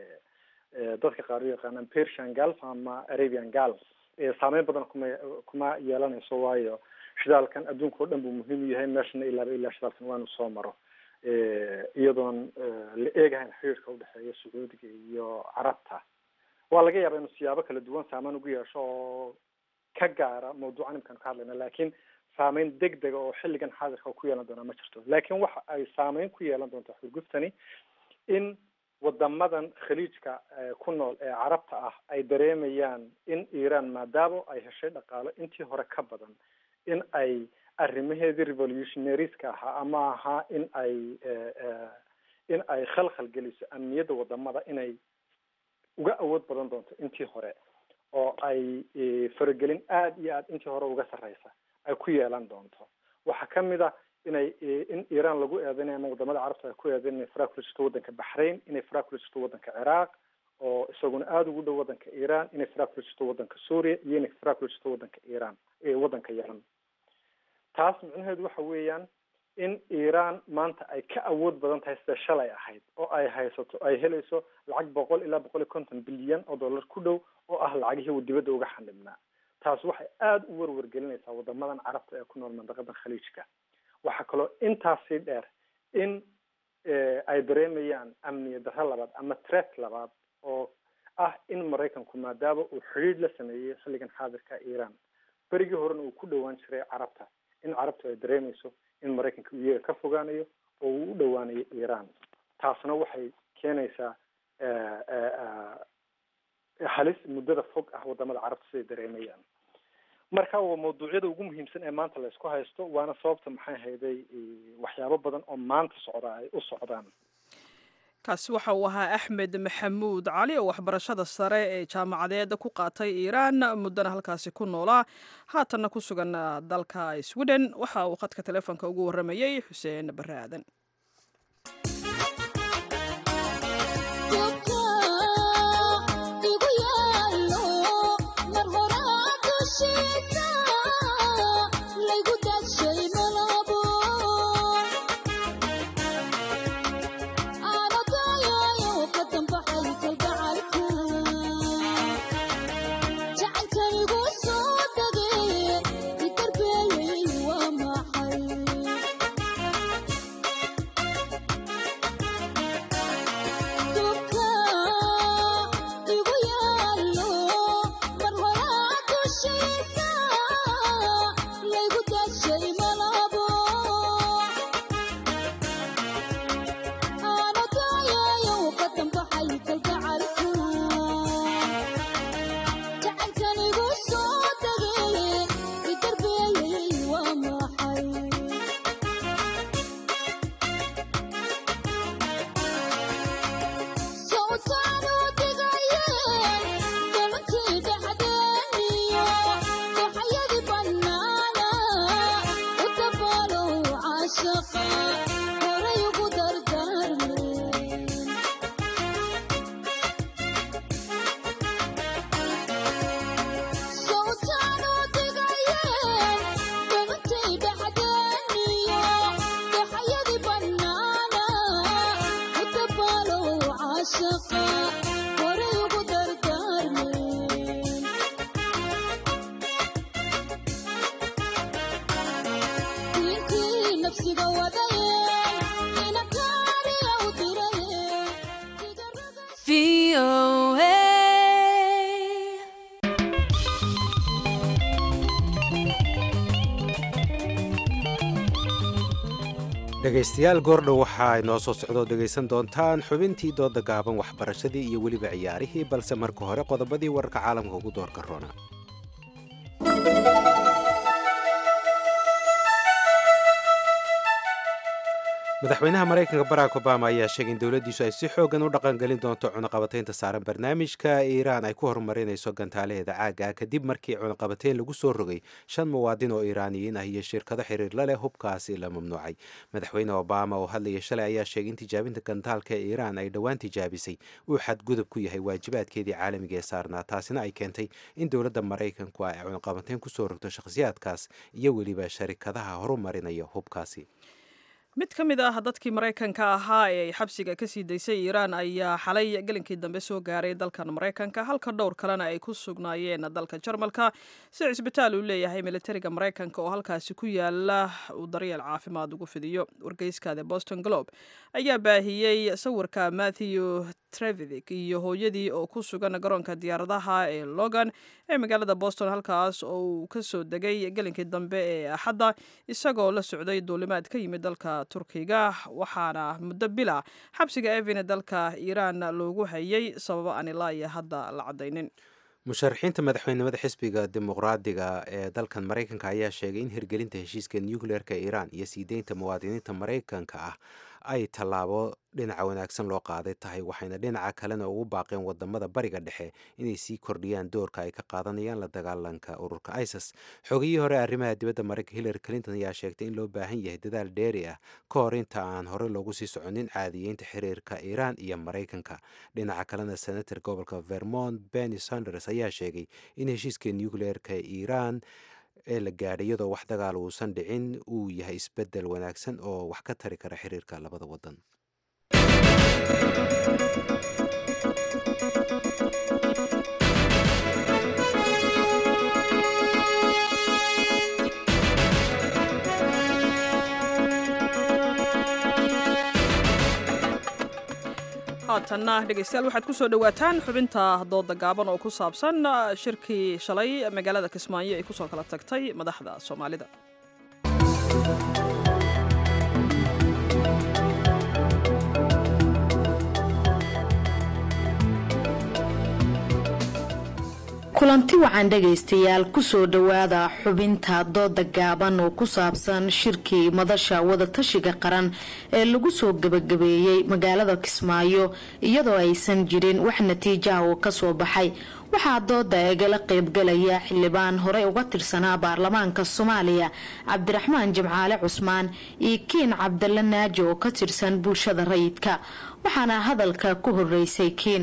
M: dadka qaar u yaqaanaan persian gulf ama arabian gulf saameyn badan kuma kuma yeelanayso waayo shidaalkan adduunka oo dhan buu muhiim u yahay meeshana ilaaba ilaa shidaalkan waa inu soo maro iyadoon la eegahayn xiriirka udhexeeya sacuudiga iyo carabta waa laga yaaba inuu siyaabo kala duwan saameyn ugu yeesho oo ka gaara mawduucan imkaan ka hadlayna laakiin saameyn deg dega oo xilligan xaadirka ku yeelan doonaa ma jirto laakiin waxa ay saameyn ku yeelan doontaa xurguftani in wadamadan khaliijka ku nool ee carabta ah ay dareemayaan in iiraan maadaama ay heshay dhaqaalo intii hore ka badan in ay arrimaheedii revolutionariska ahaa ama ahaa in ay in ay khalkhal geliso amniyadda wadamada inay uga awood badan doonto intii hore oo ay faragelin aada iyo aada intii hore uga sarreysa ay ku yeelan doonto waxaa kamid a inay in iiraan lagu eedeynay ama wadamada carabta ay ku eedeyn inay faraa kula jirto waddanka baxrain inay faraa kula jirto waddanka ciraaq oo isaguna aada ugu dhow waddanka iiraan inay faraa kula jirto waddanka suuriya iyo inay faraa kula jirto waddanka iiraan waddanka yeman taas micnaheedu waxa weeyaan in iiraan maanta ay ka awood badan tahay sida shalay ahayd oo ay haysato ay helayso lacag boqol ilaa boqol iyo konton bilyan oo dollar ku dhow oo ah lacagihii uu dibadda uga xanibnaa taas waxay aada u werwergelinaysaa wadamadan carabta ee ku nool mandaqadan khaliijka waxaa kaloo intaasii dheer in ay dareemayaan amniya darro labaad ama tret labaad oo ah in maraykanku maadaama uu xidhiidh la sameeyey xilligan xaadirka iiraan berigii horena uu ku dhowaan jiray carabta in carabtu ay dareemayso in maraykanka uu iyaga ka fogaanayo oo uu u dhowaanayo iiraan taasna waxay keenaysaa halis muddada fog ah wadamada carabta siday dareemayaan marka waa mawduucyada ugu muhiimsan ee maanta laysku haysto waana sababta maxay hayday waxyaabo badan oo maanta socda ay u socdaan
B: kaasi waxa uu ahaa axmed maxamuud cali oo waxbarashada sare ee jaamacadeed ku qaatay iiraan muddana halkaasi ku noolaa haatanna ku sugan dalka sweden waxa uu khadka telefoonka ugu warramayey xuseen bare aadan
O: Feel VOA.
A: dhegaystayaal goordhow waxaa inoo soo socdoo dhegaysan doontaan xubintii dooda gaaban waxbarashadii iyo weliba ciyaarihii balse marka hore qodobadii wararka caalamka ugu doorka roona madaxweynaha maraykanka barack obama ayaa sheegay in dowladdiisu ay si xoogan u dhaqangelin doonto cunaqabataynta saaran barnaamijka iiraan ay ku horumarinayso gantaalaheeda caaga kadib markii cunaqabatayn lagu soo rogay shan muwaadin oo iiraaniyiin ah iyo shirkado xiriir la leh hubkaasi la mamnuucay madaxweyne obama oo hadlaya shalay ayaa sheegay in tijaabinta gantaalka ee iiraan ay dhowaan tijaabisay uu xadgudub ku yahay waajibaadkeedii caalamiga ee saarnaa taasina ay keentay in dowladda maraykanku ay cunaqabatayn kusoo rogto shakhsiyaadkaas iyo weliba sharikadaha horumarinaya hubkaasi
B: mid ka mid ah dadkii maraykanka ahaa ee ay xabsiga ka sii daysay iiraan ayaa xalay gelinkii dambe soo gaaray dalkan maraykanka halka dhowr kalena ay ku sugnaayeen dalka jarmalka si cisbitaal uu leeyahay militariga maraykanka oo halkaasi ku yaala uu daryeel caafimaad ugu fidiyo wargeyska the boston globe ayaa baahiyey sawirka matthew trevidik iyo hooyadii oo ku sugan garoonka diyaaradaha ee logan ee magaalada boston halkaas oo uu kasoo degay gelinkii dambe ee axadda isagoo la socday duulimaad ka yimid dalka turkiga waxaana muddo bila xabsiga evin dalka iiraan loogu hayay sababo aan ilaa iyo hadda la cadaynin
A: musharaxiinta madaxweynimada xisbiga dimuqraadiga ee dalkan maraykanka ayaa sheegay in hirgelinta heshiiska nucleerka iiraan iyo sii deynta muwaadiniinta maraykanka ah ay tallaabo dhinaca wanaagsan loo qaaday tahay waxayna dhinaca kalena ugu baaqeen wadamada bariga dhexe inay sii kordhiyaan doorka ay ka qaadanayaan la dagaalanka ururka isis xogiyii hore arrimaha dibadda maraykanka hillary clinton ayaa sheegtay in loo baahan yahay dadaal dheeri ah ka hor inta aan hore loogu sii soconin caadiyeynta xiriirka iiraan iyo maraykanka dhinaca kalena senator gobolka vermont benny sanders ayaa sheegay in heshiiska nucleerka iiraan ee la gaadhay iyadoo wax dagaal uusan dhicin uu yahay isbeddel wanaagsan oo wax ka tari kara xiriirka labada waddan
B: haatanna dhegeystayaal waxaad ku soo dhowaataan xubinta dooda gaaban oo ku saabsan shirkii shalay magaalada kismaayo ay kusoo kala tagtay madaxda soomaalida
P: kulanti wacan dhegaystayaal kusoo dhowaada xubinta dooda gaaban oo ku saabsan shirkii madasha wadatashiga qaran ee lagu soo gebagabeeyey magaalada kismaayo iyadoo aysan jirin wax natiijaha oo kasoo baxay waxaa dooda igala qeybgalaya xildhibaan horey uga tirsanaa baarlamaanka soomaaliya cabdiraxmaan jimcaale cusmaan iyo kiin cabdalla naaji oo ka tirsan bulshada rayidka waxaana hadalka ku horeysay kiin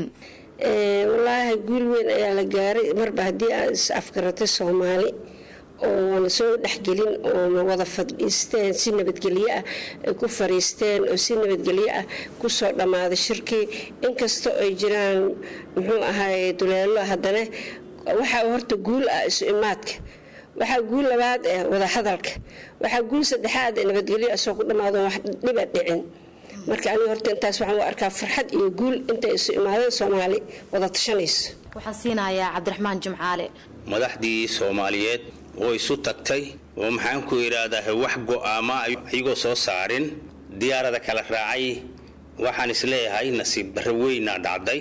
Q: walaahi guul weyn ayaa la gaaray marba haddii aad is afgaratay soomaali oona soo dhexgelin oona wada fadhiisteen si nabadgelyo ah ay ku fariisteen oo si nabadgelyo ah kusoo dhammaaday shirkii inkastoo ay jiraan muxuu ahaay duleelo haddana waxaa horta guul ah isu imaadka waxaa guul labaad ah wadahadalka waxaa guul saddexaad ee nabadgelyo asoo ku dhammaado wax dhiba dhicin marka aniga horta intaas waxaan u arkaa farxad iyo guul intay isu imaadeen soomaali wada tashanayso
P: waxaan siinayaa cabdiraxmaan jimcaale
R: madaxdii soomaaliyeed oo isu tagtay oo maxaan ku idhaahdaa wax go'aama ayagoo soo saarin diyaarada kala raacay waxaan isleeyahay nasiib barro weynaa dhacday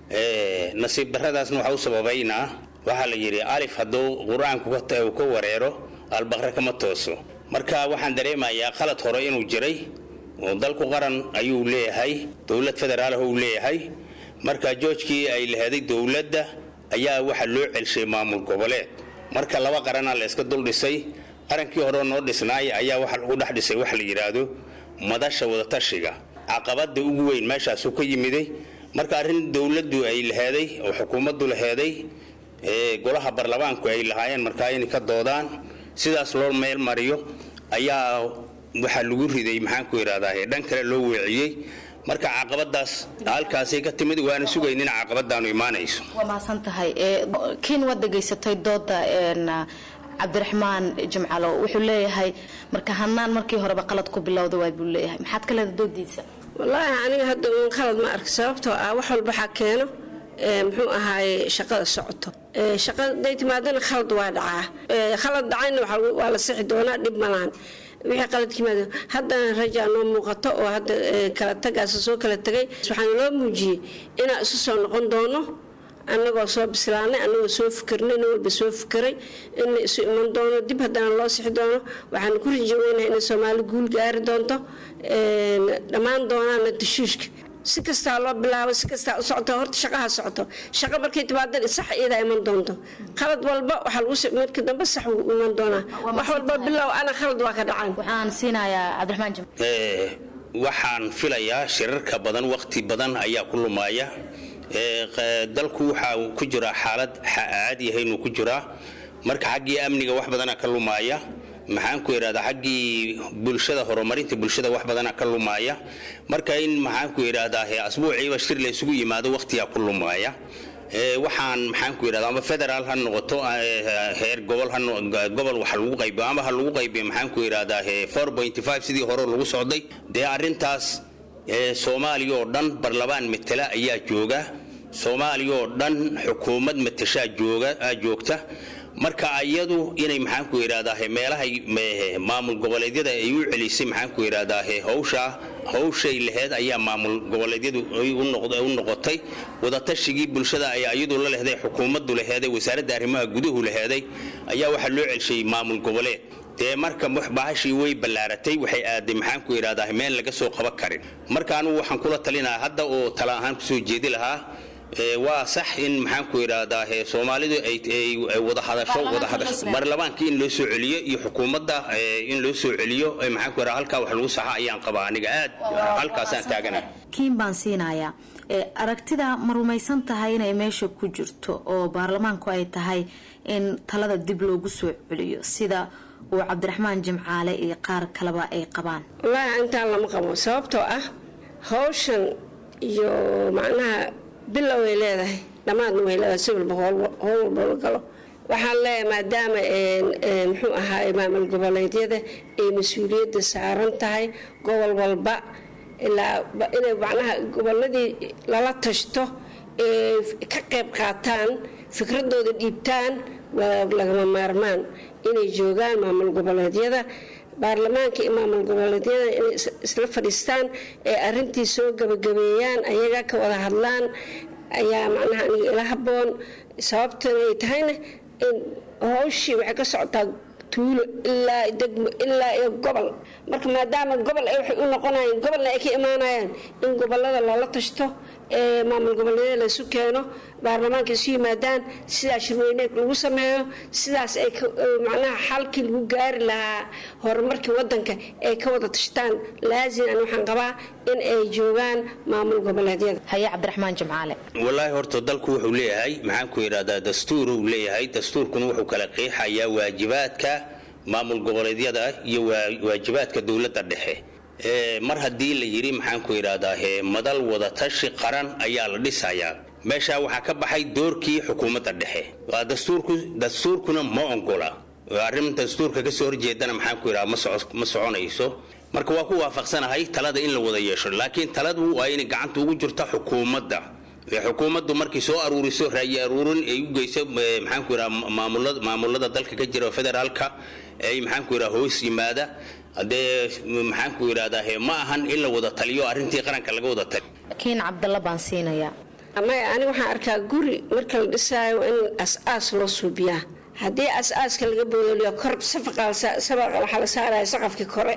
R: nasiib barradaasna waxaa u sababaynaa waxaa la yidhi alif hadduu qur-aanku ka wareero albaqre kama tooso marka waxaan dareemayaa qalad hore inuu jiray oo dalku qaran ayuu leeyahay dowlad federaalh uu leeyahay marka joojkii ay laheeday dowladda ayaa waxaa loo celshay maamul goboleed marka laba qaranaa la iska dul dhisay qarankii hore noo dhisnaay ayaa waxa lagu dhex dhisay waxa la yidhaahdo madasha wadatashiga caqabada ugu weyn meeshaasuu ka yimiday marka arrin dowladdu ay laheeday oo xukuumaddu laheeday golaha baarlamaanku ay lahaayeen markaa inay ka doodaan sidaas loo meel mariyo ayaa waxaa lagu riday maxaanku idhahdaa dhan kale loo weeciyey marka caqabadaas halkaasay ka timid waana sugayn in caqabadaanu imaanayso
P: waa mahadsan tahay kiin waad dhegaysatay dooda cabdiraxmaan jimcalo wuxuu leeyahay marka hanaan markii horeba qalad ku bilowda waay buu leeyahay maxaad ka leeda doodiisa
Q: wallaahi aniga hadda uun qalad ma arka sababtoo ah wax walba waxaa keeno muxuu ahaaye shaqada socoto shaqada haday timaadana khalad waa dhacaa khalad dhacayna waa la sixi doonaa dhib malahan wixii qalad yimaado haddana rajaa noo muuqato oo hadda kala tagaasa soo kala tegay waxaana loo muujiyey inaan isu soo noqon doono annagoo soo bislaanay annagoo soo fikirnay nin walba soo fikiray in la isu iman doono dib haddana loo sixi doono waxaan ku rajaweynaha inay soomaali guul gaari doonto dhammaan doonaana dashuushka si kastaa loo bilaabo si kastaa u socoto horta shaqaha socoto shaqo markay timaadan sax iyadaa iman doonto khalad walba waxaa lagu marka dambe sax wuu iman doonaa wax walba bilow ana khalad waa ka dhacaan
E: waxaan siinayaa cabdiraxmaan jim
R: waxaan filayaa shirarka badan waqti badan ayaa ku lumaya dalku waxaa ku jiraa xaalad caadiyahay inuu ku jiraa marka xaggii amniga wax badana ka lumaya maxaan ku idhahdaa xaggii bulshada horumarinta bulshada wax badana ka lumaya marka in maxaan ku idhahdaa asbuuciiba shir la isugu yimaado waqtigaa ku lumaya waxaan maxaan ku idhahdaa ama federaal ha noqoto heer gobol ha gobol wax lagu qaybiyo ama ha lagu qaybiyo maxaan ku idhahdaa four point five sidii hore lagu socday dee arrintaas soomaaliya oo dhan barlamaan matela ayaa jooga soomaaliya oo dhan xukuumad matashaa jooga joogta marka iyadu inay maxaan ku idhahdaa meelahay maamul goboleedyada ay u celisay maxaan ku idhahdaa hawsha hawshay laheyd ayaa maamul goboleedyadu u noqotay wadatashigii bulshada ayaa iyadu la lehday xukuumaddu laheeday wasaaradda arrimaha guduhu laheeday ayaa waxaa loo celshay maamul goboleed dee marka bahashii way ballaaratay waxay aaday maxaan ku idhahdaa meel laga soo qaban karin marka anugu waxaan kula talinahaa hadda oo tala ahaan kusoo jeedi lahaa waa sax in maxaan ku idhaahdaa soomaalidu ay wada hadasho wada hadasho baarlamaanka in loo soo celiyo iyo xukuumadda in loo soo celiyo maxaan ku idhaha halkaa wax lagu saxa ayaan qabaa aniga aad halkaasaan taaganahay
P: kiin baan siinayaa aragtida ma rumaysan tahay inay meesha ku jirto oo baarlamaanku ay tahay in talada dib loogu soo celiyo sida uu cabdiraxmaan jimcaale iyo qaar kaleba ay qabaan
Q: wallaahi intaan lama qabo sababtoo ah hawshan iyo macnaha bilow ay leedahay dhammaadna way leedahay si walba howl walba la galo waxaan leeyahay maadaama muxuu ahaay maamul goboleedyada ay mas-uuliyadda saaran tahay gobol walba ilaa inay macnaha goboladii lala tashto ee ka qayb qaataan fikradooda dhiibtaan waa lagama maarmaan inay joogaan maamul goboleedyada baarlamaanka iyo maamul goboleedyada inay isla fadhiistaan ee arintii soo gabagabeeyaan ayaga ka wada hadlaan ayaa macnaha aniga ila haboon sababtan ay tahayna in howshii waxay ka socotaa tuulo ilaa degmo ilaa iyo gobol marka maadaama gobol ay waxay u noqonayeen gobolna ay ka imaanayaan in gobolada loola tashto ee maamul goboleedyada laysu keeno baarlamaanka isu yimaadaan sidaa shirweyne lagu sameeyo sidaas ay macnaha xalkii lagu gaari lahaa horumarkii wadanka ay ka wada tashtaan laazim an waxaan qabaa in ay joogaan maamul goboleedyada
P: haye cabdiraxmaan jimcaale
R: wallaahi horta dalku wuxuu leeyahay maxaan ku idhahdaa dastuur uu leeyahay dastuurkuna wuxuu kala qeexayaa waajibaadka maamul goboleedyada iyo waajibaadka dowladda dhexe mar haddii la yidhi maxaan ku idhahdaa madal wadatashi qaran ayaa la dhisayaa meeshaa waxaa ka baxay doorkii xukuumadda dhexe waa dastuurku dastuurkuna ma ongola arrin dastuurka kasoo horjeedana maxaan ku idhaha ma soconayso marka waa ku waafaqsanahay talada in la wada yeesho laakiin taladu waa inay gacanta ugu jirta xukuumadda xukuumaddu markay soo aruuriso raayi aruurin ay u geyso maxaan ku idhaha maamulada maamulada dalka ka jira federaalka ay maxaan ku idhaha hoos yimaada haddee maxaan ku idhahdaa ma ahan in la wada taliyo arrintii qaranka laga wada taliyo
P: kiin cabdalla baan siinayaa
Q: maya aniga waxaan arkaa guri marka la dhisaayo in as-aas loo suubiyaa haddii as-aaska laga boodoliyo kor sabaqa waxaa la saaraya saqafkii kore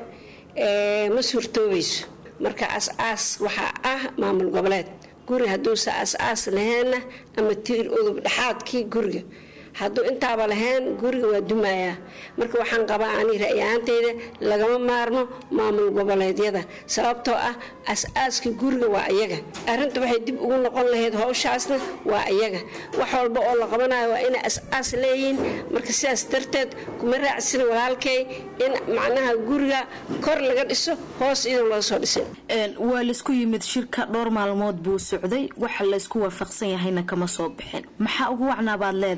Q: ma suurtoobayso marka as-aas waxaa ah maamul goboleed guri hadduusa as-aas laheenna ama tiir udub dhexaadkii guriga hadduu intaaba lahayn guriga waa dumayaa marka waxaan qabaa ani ra'yahaanteyda lagama maarmo maamul goboleedyada sababtoo ah as-aaska guriga waa iyaga arinta waxay dib ugu noqon lahayd howshaasna waa iyaga wax walba oo la qabanayo waa inay as-aas leeyihiin marka sidaas darteed kuma raacsin walaalkay in macnaha guriga kor laga dhiso hoos idan loo soo dhisin
P: waa laisku yimid shirka dhowr maalmood buu socday waxa laysku waafaqsan yahayna kama soo bixin maxaa ugu wacnaa baad leedahay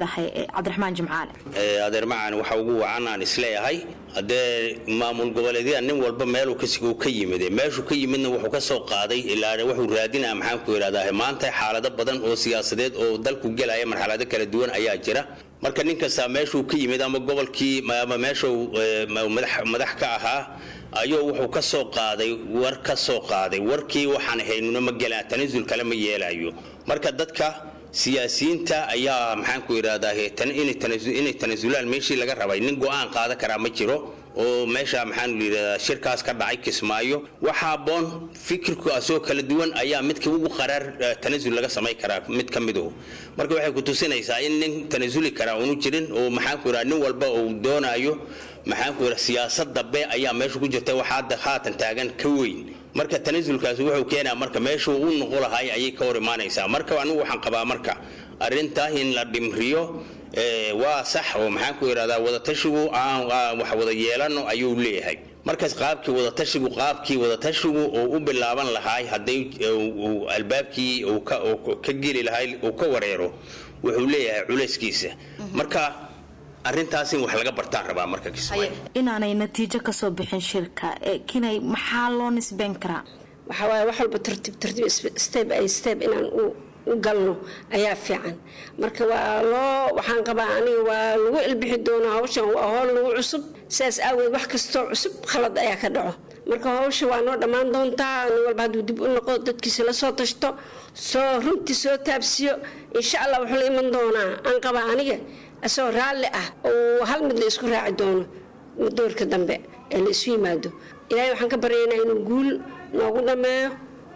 P: cabdiraxmaan jimcaale
R: adeer macaan waxa ugu wacan aan isleeyahay haddee maamul goboleedyada nin walba meeluu kasiguu ka yimid meeshuu ka yimidna wuxuu ka soo qaaday ilaa wuxuu raadinaa maxaanku idhahdaa maanta xaalado badan oo siyaasadeed oo dalku gelaya marxalado kala duwan ayaa jira marka nin kastaa meeshuu ka yimid ama gobolkii ama meeshuu madax ka ahaa ayuu wuxuu ka soo qaaday war ka soo qaaday warkii waxaan haynuna ma gelaan tanasul kale ma yeelayo marka dadka siyaasiyiinta ayaa maxaanku idhahdaa inay tanasulaan meeshii laga rabay nin go-aan qaadan karaa ma jiro oo meesha maxaan yidhahdaa shirkaas ka dhacay kismaayo waxa aboon fikirku asoo kala duwan ayaa midka ugu qaraar tanasul laga samayn karaa mid ka miduhu marka waxay ku tusinaysaa in nin tanasuli karaa unu jirin oo maxaanku idhahdaa nin walba uu doonayo maxaanku idhahdaa siyaasad dambe ayaa meesha ku jirta waxaa hadda haatan taagan ka weyn marka tanasulkaasi wuxuu keenaa marka meeshuu u noqo lahay ayay ka hor imaanaysaa marka anigu waxaan qabaa marka arrintaa in la dhimriyo waa sax oo maxaan ku idhahdaa wadatashigu aan wax wada yeelano ayuu leeyahay markaas qaabkii wadatashigu qaabkii wadatashigu uu u bilaaban lahay hadday albaabkii uu ka geli lahay uu ka wareero wuxuu leeyahay culayskiisa marka arrintaas in wax laga bartaan rabaa marka kismaayo
P: inaanay natiijo kasoo bixin shirka kinay maxaa loo nisbeyn karaa
Q: waxaa waaye wax walba tartiib tartiib step ay step inaan u u galno ayaa fiican marka waa loo waxaan qabaa aniga waa lagu ilbixi doonaa hawshan waa howl lagu cusub sidaas aaweed wax kastoo cusub khalad ayaa ka dhaco marka hawsha waa noo dhammaan doontaa nin walba hadduu dib u noqo dadkiisa la soo tashto soo runtii soo taabsiyo insha allah wuxuu la iman doonaa aan qabaa aniga asagoo raalli ah oo hal mid la isku raaci doono doorka dambe ee la isu yimaado ilaahay waxaan ka baryaynaa inuu guul noogu dhammeeyo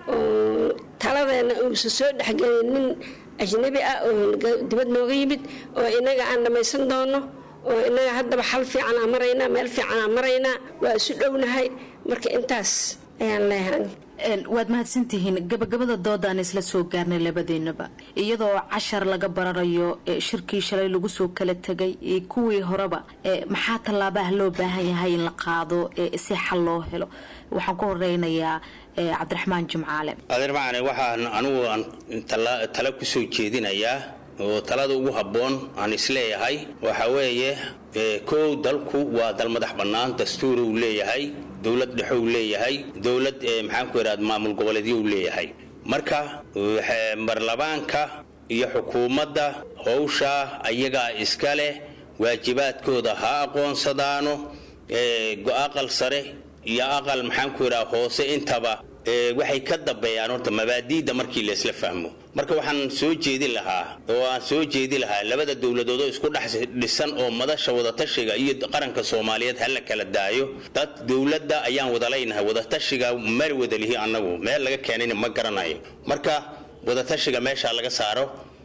Q: oo taladeena uusan soo dhexgelin nin ajnabi ah oo dibad nooga yimid oo inaga aan dhammaysan doono oo inaga haddaba xal fiican aan maraynaa meel fiican aan maraynaa waa isu dhownahay marka intaas ayaan leeyahay
P: waad mahadsantihiin gabagabada doodaan isla soo gaarnay labadeenaba iyadoo cashar laga baranayo shirkii shalay lagu soo kala tegay kuwii horeba maxaa tallaabaha loo baahan yahay in la qaado si xal loo helo waxaan ku horeynayaa cabdiraxmaan jimcaale
R: adeer macane waxaan anigu aan tala kusoo jeedinayaa oo talada ugu habboon aan isleeyahay waxa weeye kow dalku waa dal madax bannaan dastuur uu leeyahay dowlad dhexe uu leeyahay dowlad maxaanku idhahda maamul goboleedyo uu leeyahay marka marlabaanka iyo xukuumadda howshaa ayagaa iska leh waajibaadkooda ha aqoonsadaano aqal sare iyo aqal maxaanku idhaha hoose intaba waxay ka dambeeyaan horta mabaadiida markii laysla fahmo marka waxaan soo jeedin lahaa oo aan soo jeedi lahaa labada dowladood oo isku dhex dhisan oo madasha wadatashiga iyo qaranka soomaaliyeed hala kala daayo dad dowladda ayaan wada leynahay wadatashiga meel wada lihi annagu meel laga keenayna ma garanayo marka wadatashiga meesha laga saaro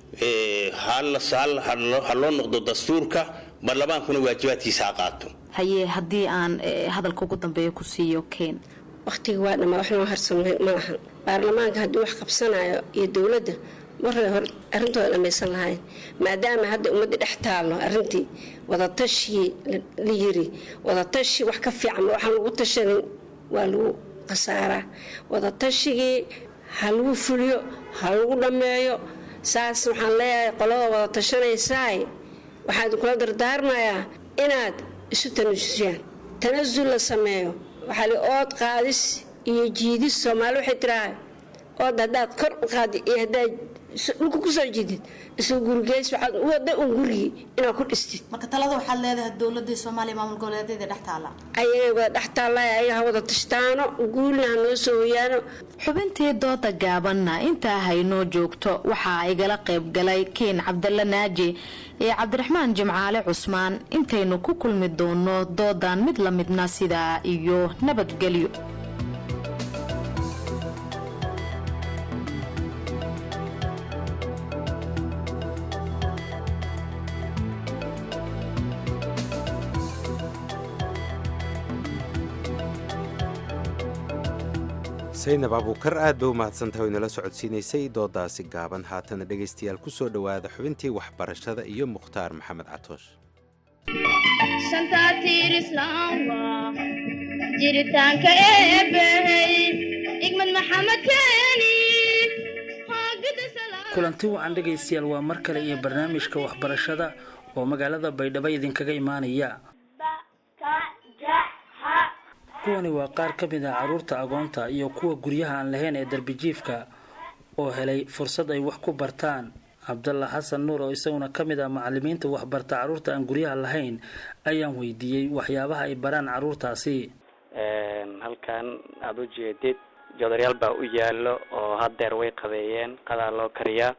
R: ha loo noqdo dastuurka barlamaankuna waajibaadkiisa ha qaato
P: haye haddii aan hadalka ugu dambeeya ku siiyo keen
Q: waqtiga waa dhammaa wax noo harsan ma lahan baarlamaanka haddii wax qabsanayo iyo dowladda maray hore arrintooda dhamaysan lahayn maadaama hadda ummadda dhex taallo arrintii wadatashii la yiri wadatashi wax ka fiican waxaan lagu tashanin waa lagu khasaaraa wadatashigii ha lagu fuliyo ha lagu dhammeeyo saas waxaan leeyahay qolada wada tashanaysaay waxaa idinkula dardaarmayaa inaad isu tanasusiyaan tanasul la sameeyo waxaa li ood qaadis iyo jiidis soomaali waxay tiraha ood haddaad kor u qaadi iyo haddaad dhulka kusoo jiidid isla gurigeys waxaad u wada un gurigii inaad ku dhistid
P: marka talada waxaad leedahay dowladii soomaaliya maamul goboleedyada dhex taala
Q: ayagay wada dhex taallay ayaga ha wada tashtaano guulna ha noo soo hoyaano
P: xubintii dooda gaabanna intaa haynoo joogto waxaa igala qayb galay kiin cabdalla naaji iyo cabdiraxmaan jimcaale cusmaan intaynu ku kulmi doono doodan mid la midna sidaa iyo nabadgelyo
A: saynab abuukar aad bay u mahadsantahay inala socodsiinaysay doodaasi gaaban haatana dhegaystayaal ku soo dhowaada xubintii waxbarashada iyo mukhtaar maxamed catoosh
O: jiritaanka eebbahey igmad maxamed keeni
S: kulanti wacan dhegaystayaal waa mar kale iyo barnaamijka waxbarashada oo magaalada baydhabo idinkaga imaanaya kuwani waa qaar ka mid ah carruurta agoonta iyo kuwa guryaha aan lahayn ee darbijiifka oo helay fursad ay wax ku bartaan cabdalla xasan nuur oo isaguna ka mid ah macalimiinta waxbarta carruurta aan guryaha lahayn ayaan weydiiyey waxyaabaha ay baraan carruurtaasi
T: halkan aada u jeedid joodaryaal baa u yaallo oo haddeer way qabeeyeen qadaa loo kariyaa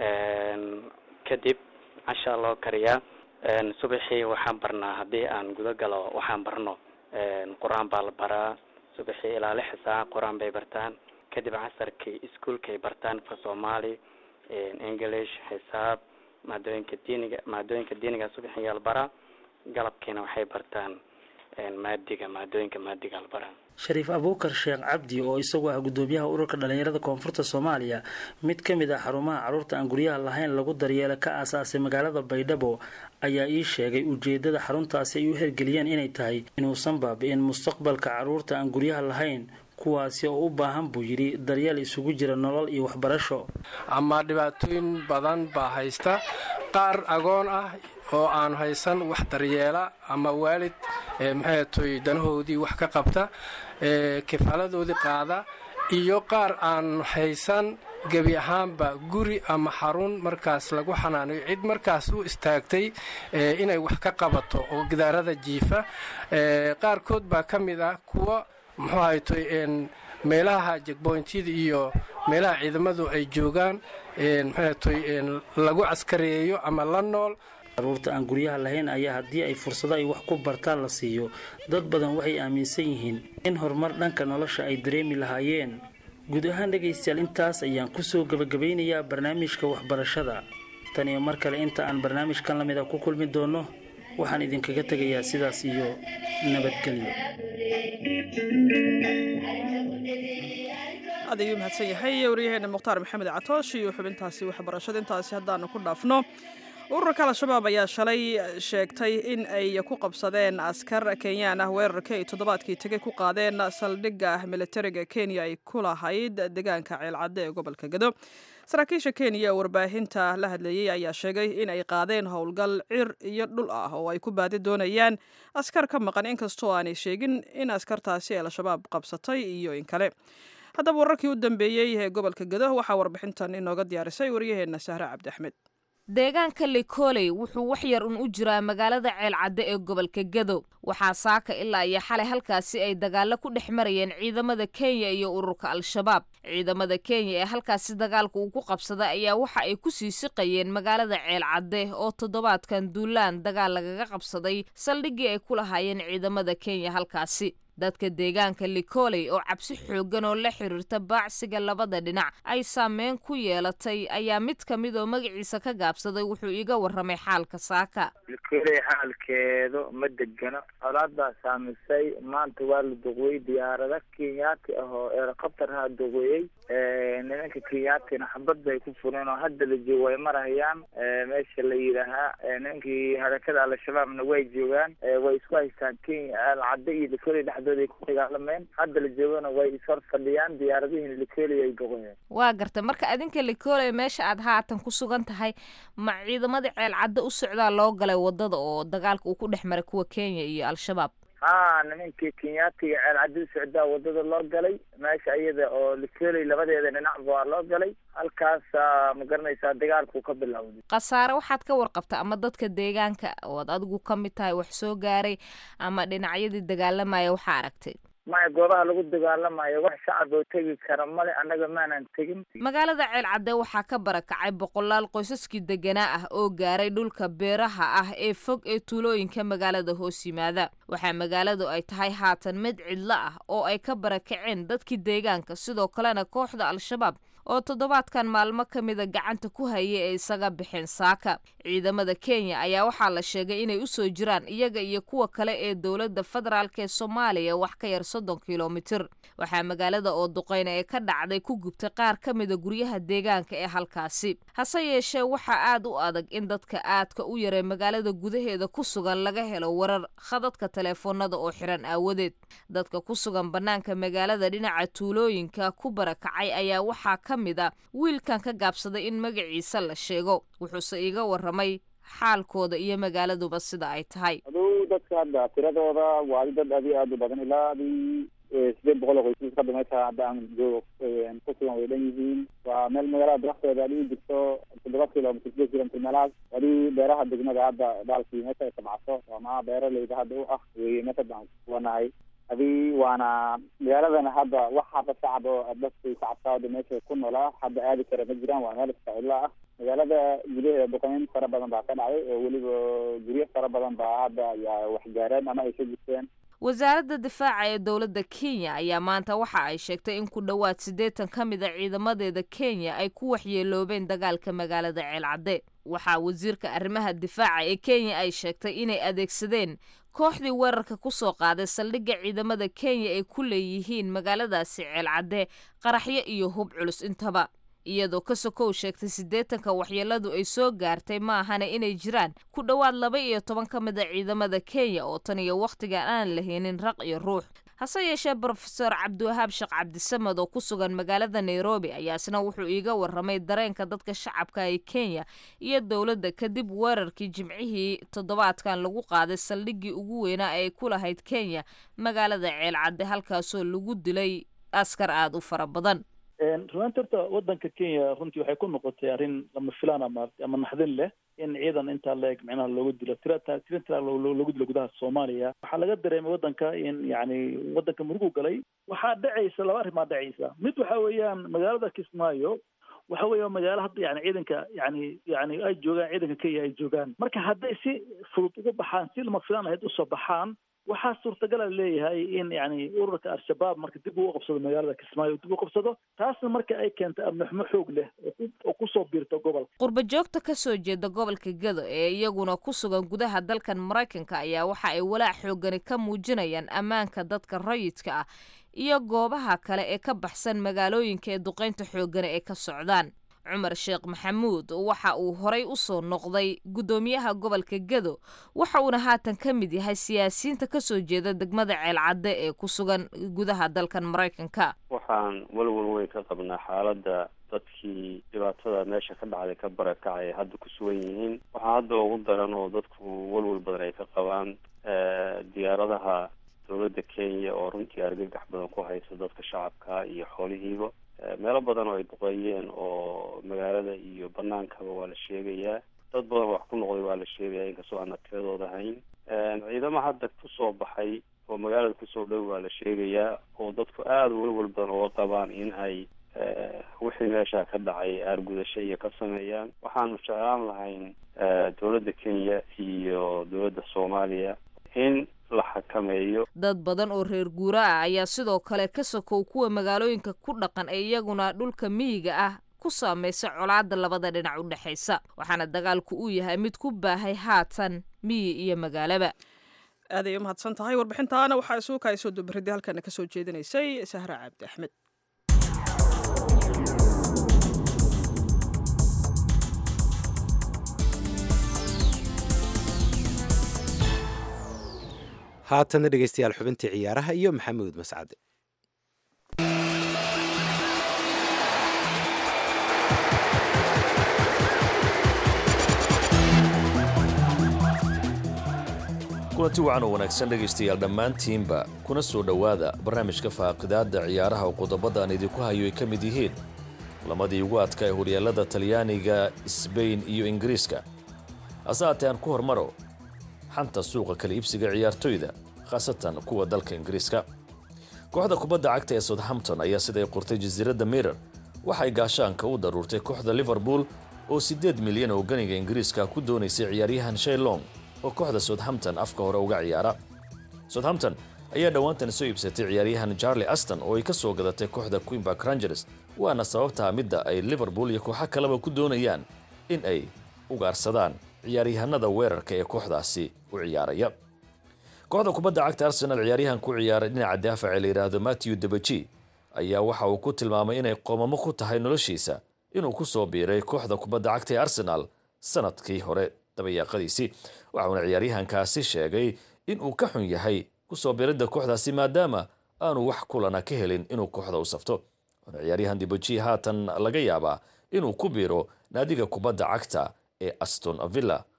T: kadib cashaa loo kariyaa subaxii waxaan barnaa haddii aan guda galo waxaan barno qur-aan baa la baraa subaxii ilaa lix saac qur-aan bay bartaan kadib casarkii iskuolkay bartaan fa soomaali english xisaab maadooyinka diiniga maadooyinka diiniga subaxiyaa la baraa galabkiina waxay bartaan maadiga maadooyinka maadiga la baraa
S: shariif abuukar sheekh cabdi oo isagu ah guddoomiyaha ururka dhalinyarada koonfurta soomaaliya mid ka mid ah xarumaha carruurta aan guryaha lahayn lagu daryeelo ka aasaasay magaalada baydhabo ayaa ii sheegay ujeedada xaruntaasi ay u hergeliyeen inay tahay inuusan baabi'in mustaqbalka carruurta aan guryaha lahayn kuwaasi oo u baahan buu yidhi daryeel isugu jira nolol iyo waxbarasho
U: ama dhibaatooyin badan baa haysta qaar agoon ah oo aan haysan wax daryeela ama waalid maxay toy danahoodii wax ka qabta kifaaladoodii qaada iyo qaar aan haysan gebi ahaanba guri ama xarun markaas lagu xanaanayo cid markaas u istaagtay inay wax ka qabato oo gidaarada jiifa qaarkood baa ka mid ah kuwa muxuu haytoy meelaha jegboyntyada iyo meelaha ciidamadu ay joogaan maxaytoy lagu caskareeyo ama la nool
S: carruurta aan guryaha lahayn ayaa haddii ay fursado ay wax ku bartaan la siiyo dad badan waxay aaminsan yihiin in horumar dhanka nolosha ay dareemi lahaayeen guud ahaan dhegaystayaal intaas ayaan kusoo gebagabaynayaa barnaamijka waxbarashada tan iyo mar kale inta aan barnaamijkan la mid a ku kulmi doono waxaan idinkaga tegayaa sidaas iyo nabadgelyo
B: aad ayuu mahadsan yahay waryaheena mukhtaar maxamed catoosh iyo xubintaasi waxbarashada intaasi haddaanu ku dhaafno ururka al-shabaab ayaa shalay sheegtay in ay ku qabsadeen askar kenyaan ah weerarka ay toddobaadkii tegay ku qaadeen saldhigga militariga kenya ay ku lahayd deegaanka ceelcadde ee gobolka gado saraakiisha kenya ee warbaahinta la hadlayey ayaa sheegay in ay qaadeen howlgal cir iyo dhul ah oo ay ku baadi doonayaan askar ka maqan inkastoo aanay sheegin in askartaasi al-shabaab qabsatay iyo in kale haddaba wararkii u dambeeyey ee gobolka gado waxaa warbixintan inooga diyaarisay waryaheena sahre cabdi axmed
V: deegaanka likoley wuxuu wax yar un u jiraa magaalada ceelcadde ee gobolka gado waxaa saaka ilaa iyo xalay halkaasi ay dagaalo ku dhex marayeen ciidamada kenya iyo ururka al-shabaab ciidamada kenya ee halkaasi dagaalka uu ku qabsaday ayaa waxa ay ku sii siqayeen magaalada ceelcadde oo toddobaadkan duulaan dagaal lagaga qabsaday saldhiggii ay ku lahaayeen ciidamada kenya halkaasi dadka deegaanka likoley oo cabsi xooggan oo la xiriirta baacsiga labada dhinac ay saameyn ku yeelatay ayaa mid ka mid oo magaciisa ka gaabsaday wuxuu iga warramay xaalka saaka
W: likoley xaalkeedu ma degano colaad baa saamisay maanta waa la duqwey diyaarada kenyaati ah oo eerokabtarha duqweeyey nimanka kenyaatina xabad bay ku fureen oo hadda la joogo way marahayaan meesha la yidhaahaa nimankii harakada al-shabaabna way joogaan way isku haystaan kenya alcadde iyo likoley dhex ay ku dagaalameen hadda la joogana way ishor fadhiyaan diyaaradihiina likoley ay doqoyeen
V: waa gartay marka adinka likoley meesha aad haatan ku sugan tahay ma ciidamada ceelcadde u socdaa loo galay wadada oo dagaalka uu ku dhex maray kuwa kenya iyo al-shabaab
W: ha nimankii kenyaatiga ceelcaddi u socdaa wadada loo galay meesha iyada oo likoley labadeeda dhinacba waa loo galay halkaasa ma garanaysaa dagaalkuu ka bilowday
V: khasaare waxaad ka warqabta ama dadka deegaanka ood adigu ka mid tahay wax soo gaaray ama dhinacyadii dagaalamaya waxaa aragtay
W: maya goobaha lagu dagaalamayo wax shacab oo tegi kara male annaga maanan tegin
V: magaalada ceelcadde waxaa ka barakacay boqolaal qoysaskii deganaa ah oo gaaray dhulka beeraha ah ee fog ee tuulooyinka magaalada hoos yimaada waxaa magaaladu ay tahay haatan mid cidlo ah oo ay ka barakaceen dadkii deegaanka sidoo kalena kooxda al-shabaab oo toddobaadkan maalmo ka mida gacanta ku hayay ee isaga bixeen saaka ciidamada kenya ayaa waxaa la sheegay inay usoo jiraan iyaga iyo kuwa kale ee dowladda federaalk ee soomaaliya wax ka yar soddon kilomitir waxaa magaalada oo duqeyna ee ka dhacday ku gubtay qaar ka mida guryaha deegaanka ee halkaasi hase yeeshee waxaa aad u adag in dadka aadka u yaree magaalada gudaheeda ku sugan laga helo warar khadadka teleefoonada oo xiran aawadeed dadka ku sugan bannaanka magaalada dhinaca tuulooyinka ku barakacay ayaa waxaa ka mid a wiilkan ka gaabsaday in magaciisa la sheego wuxuuse iiga warramay xaalkooda iyo magaaladuba sida ay tahay
C: aduu dadka hadda tiradooda waa dad aad iyo aad u badan ilaa adii sideed boqol oo qoysas hadda meesha hadda aan joogo ku sugan way dhan yihiin waa meel magaalada darafteeda adii jirto toddoba kilomitr sideed kilomitr meelahaas adii beeraha degmada hadda baalkii meesha ay sabcso ama beeraleyda hadda u ah weye meesha hadda aan kuwanahay adii waana magaaladana hadda wax hadda shacab oo dadkii shacabka hadda meesha ku noolaa hadda aadi kara ma jiraan waa meel iska cidlo ah magaalada gudaheeda duqeyn fara badan baa ka dhacday oo weliba guryo fara badan baa hadda yaa waxgaareen ama ay ka jirteen
V: wasaaradda difaaca ee dowladda kenya ayaa maanta waxa ay sheegtay in ku dhowaad siddeetan ka mid a ciidamadeeda kenya ay ku waxyeeloobeen dagaalka magaalada ceelcadde waxaa wasiirka arrimaha difaaca ee kenya ay sheegtay inay adeegsadeen kooxdii weerarka ku soo qaaday saldhigga ciidamada kenya ay ku leeyihiin magaaladaasi ceelcadde qaraxyo iyo hub culus intaba iyadoo ka sokow sheegtay siddeetanka waxyeeladu ay soo gaartay ma ahana inay jiraan ku dhowaad laba iyo toban ka mid a ciidamada kenya oo tan iyo wakhtigan aan lahaynin raq iyo ruux hase yeeshee brofeor cabdiwahaab sheekh cabdisamed oo ku sugan magaalada nairobi ayaasna wuxuu iiga waramay dareenka dadka shacabka ee kenya iyo dowladda kadib weerarkii jimcihii toddobaadkan lagu qaaday saldhiggii ugu weynaa ee ay ku lahayd kenya magaalada ceelcadde halkaasoo lagu dilay askar aada u fara badan
F: runaanti horta wadanka kenya runtii waxay ku noqotay arrin lama filaan ama ama naxdin leh in ciidan intaa leeg micnaha looga dilo tira tira tira looga dilo gudaha soomaaliya waxaa laga dareemay wadanka in yacni wadanka murugu galay waxaa dhacaysa laba arrimaa dhacaysa mid waxa weeyaan magaalada kismaayo waxa weeya magaalo hadda yani ciidanka yani yani ay joogaan ciidanka kenya ay joogaan marka hadday si fudud uga baxaan si lama filaan ahayd usoo baxaan waxaa suurtagala leeyahay in yani ururka al-shabaab marka dib uu qabsado magaalada kismaayo dib u qabsado taasna marka ay keentay amnixmo xoog leh oo kusoo biirta gobolka
V: qurba joogta ka soo jeeda gobolka gado ee iyaguna ku sugan gudaha dalkan maraykanka ayaa waxa ay walaac xoogani ka muujinayaan ammaanka dadka rayidka ah iyo goobaha kale ee ka baxsan magaalooyinka ee duqeynta xoogani ay ka socdaan cumar sheekh maxamuud waxa uu horay u soo noqday guddoomiyaha gobolka gado waxa uuna haatan ka mid yahay siyaasiyiinta ka soo jeeda degmada ceelcadde ee ku sugan gudaha dalkan maraykanka
G: waxaan walwal weyn ka qabnaa xaaladda dadkii dhibaatada meesha ka dhacday ka barakacay hadda ku sugan yihiin waxaa hadda ugu daran oo dadku walwal badan ay ka qabaan diyaaradaha dowladda kenya oo runtii argagax badan ku haysa dadka shacabka iyo xoolihiiba meelo badan oo ay duqeeyeen oo magaalada iyo banaankaba waa la sheegayaa dad badan wax ku noqday waa la sheegaya inkastoo aana tiradooda hayn ciidamo hadda kusoo baxay oo magaalada kusoo dhow waa la sheegayaa oo dadku aada walwal badan uga qabaan in ay wixii meesha ka dhacay aargudasho iyo ka sameeyaan waxaanu jeclaan lahayn dowladda kenya iyo dowladda soomaaliya in la xakameeyo
V: dad badan oo reer guura ah ayaa sidoo kale ka sokow kuwa magaalooyinka ku dhaqan ee iyaguna dhulka miyiga ah ku saamaysa colaada labada dhinac u dhexaysa waxaana dagaalku uu yahay mid ku baahay haatan miyi iyo magaalaba
B: aaday u mahadsan tahay warbixintaana waxaa isugu kaasoo dubaridii halkana ka soo jeedinaysay sahra cabdi axmed
A: haatana dhegeystayaal xubintii ciyaaraha iyo maxamuud mascade
X: kulanti wacan oo wanaagsan dhegaystayaal dhammaantiinba kuna soo dhowaada barnaamijka faaqidaadda ciyaaraha oo qodobada aan idinku hayo ay ka mid yihiin lamadii ugu adka ee horyaalada talyaaniga sbain iyo ingiriiska hase haatee aan ku hormaro xanta suuqa kala iibsiga ciyaartoyda khaasatan kuwa dalka ingiriiska kooxda kubadda cagta ee southampton ayaa siday qortay jasiiradda mirer waxay gaashaanka u daruurtay kooxda liverpool oo siddeed milyan oo ganiga ingiriiska ku doonaysay ciyaaryahan shaylong oo kooxda southampton afka hore uga ciyaara southampton ayaa dhowaantan soo iibsatay ciyaaryahan charlie aston oo ay ka soo gadatay kooxda queenbark rangers waana sababtaa midda ay liverpool iyo kooxo kaleba ku doonayaan in ay ugaarsadaan ciyaaryahanada weerarka ee kooxdaasi u ciyaaraya kooxda kubadda cagta arsenal ciyaaryahan ku ciyaaray dhinaca daafaca la yidhaahdo matthew debeji ayaa waxa uu ku tilmaamay inay qoomamo ku tahay noloshiisa inuu ku soo biiray kooxda kubadda cagta ee arsenal sanadkii hore dabayaaqadiisii waxauna ciyaaryahankaasi sheegay in uu ka xun yahay kusoo biiridda kooxdaasi maadaama aanu wax kulana ka helin inuu kooxda u safto waana ciyaaryahan debeji haatan laga yaabaa inuu ku biiro naadiga kubadda cagta ee aston villa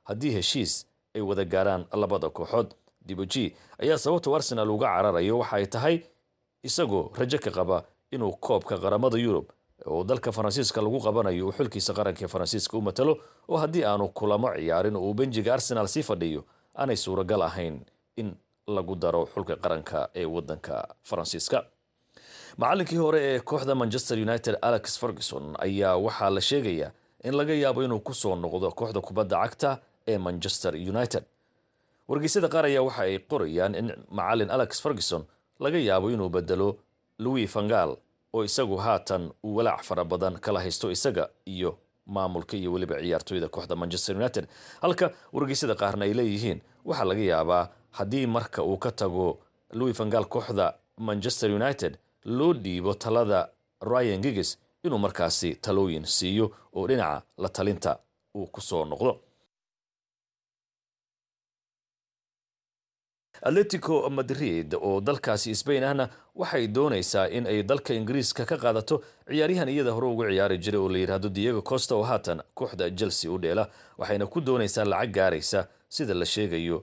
X: haddii heshiis ay wada gaaraan labada kooxood diboji ayaa sababtu arsenal uga cararayo waxa ay tahay isagoo rajo ka qaba inuu koobka qaramada yurub oo dalka faransiiska lagu qabanayo uu xulkiisa qaranka faransiiska u matalo oo haddii aanu kulamo ciyaarin uu benjiga arsenal sii fadhiyo aanay suuragal ahayn in lagu daro xulka qaranka ee wadanka faransiiska macallinkii hore ee kooxda manchester united alex ferguson ayaa waxaa la sheegayaa in laga yaabo inuu kusoo noqdo kooxda kubadda cagta ee manchester united wargeysyada qaar ayaa waxa ay qorayaan in macallin alex ferguson laga yaabo inuu bedelo louis fangal oo isagu haatan uu walaac fara badan kala haysto isaga iyo maamulka iyo weliba ciyaartooyda kooxda manchester united halka wargeysyada qaarna ay leeyihiin waxaa laga yaabaa haddii marka uu ka tago louis fangal kooxda manchester united loo dhiibo talada ryan giggs inuu markaasi talooyin siiyo oo dhinaca la talinta uu kusoo noqdo atletico madrid oo dalkaasi sbain ahna waxay doonaysaa in ay dalka ingiriiska ka qaadato ciyaaryahan iyada hore ugu ciyaari jiray oo la yidhaahdo diego costa oo haatan kooxda chelsea u dheela waxayna ku doonaysaa lacag gaaraysa sida la sheegayo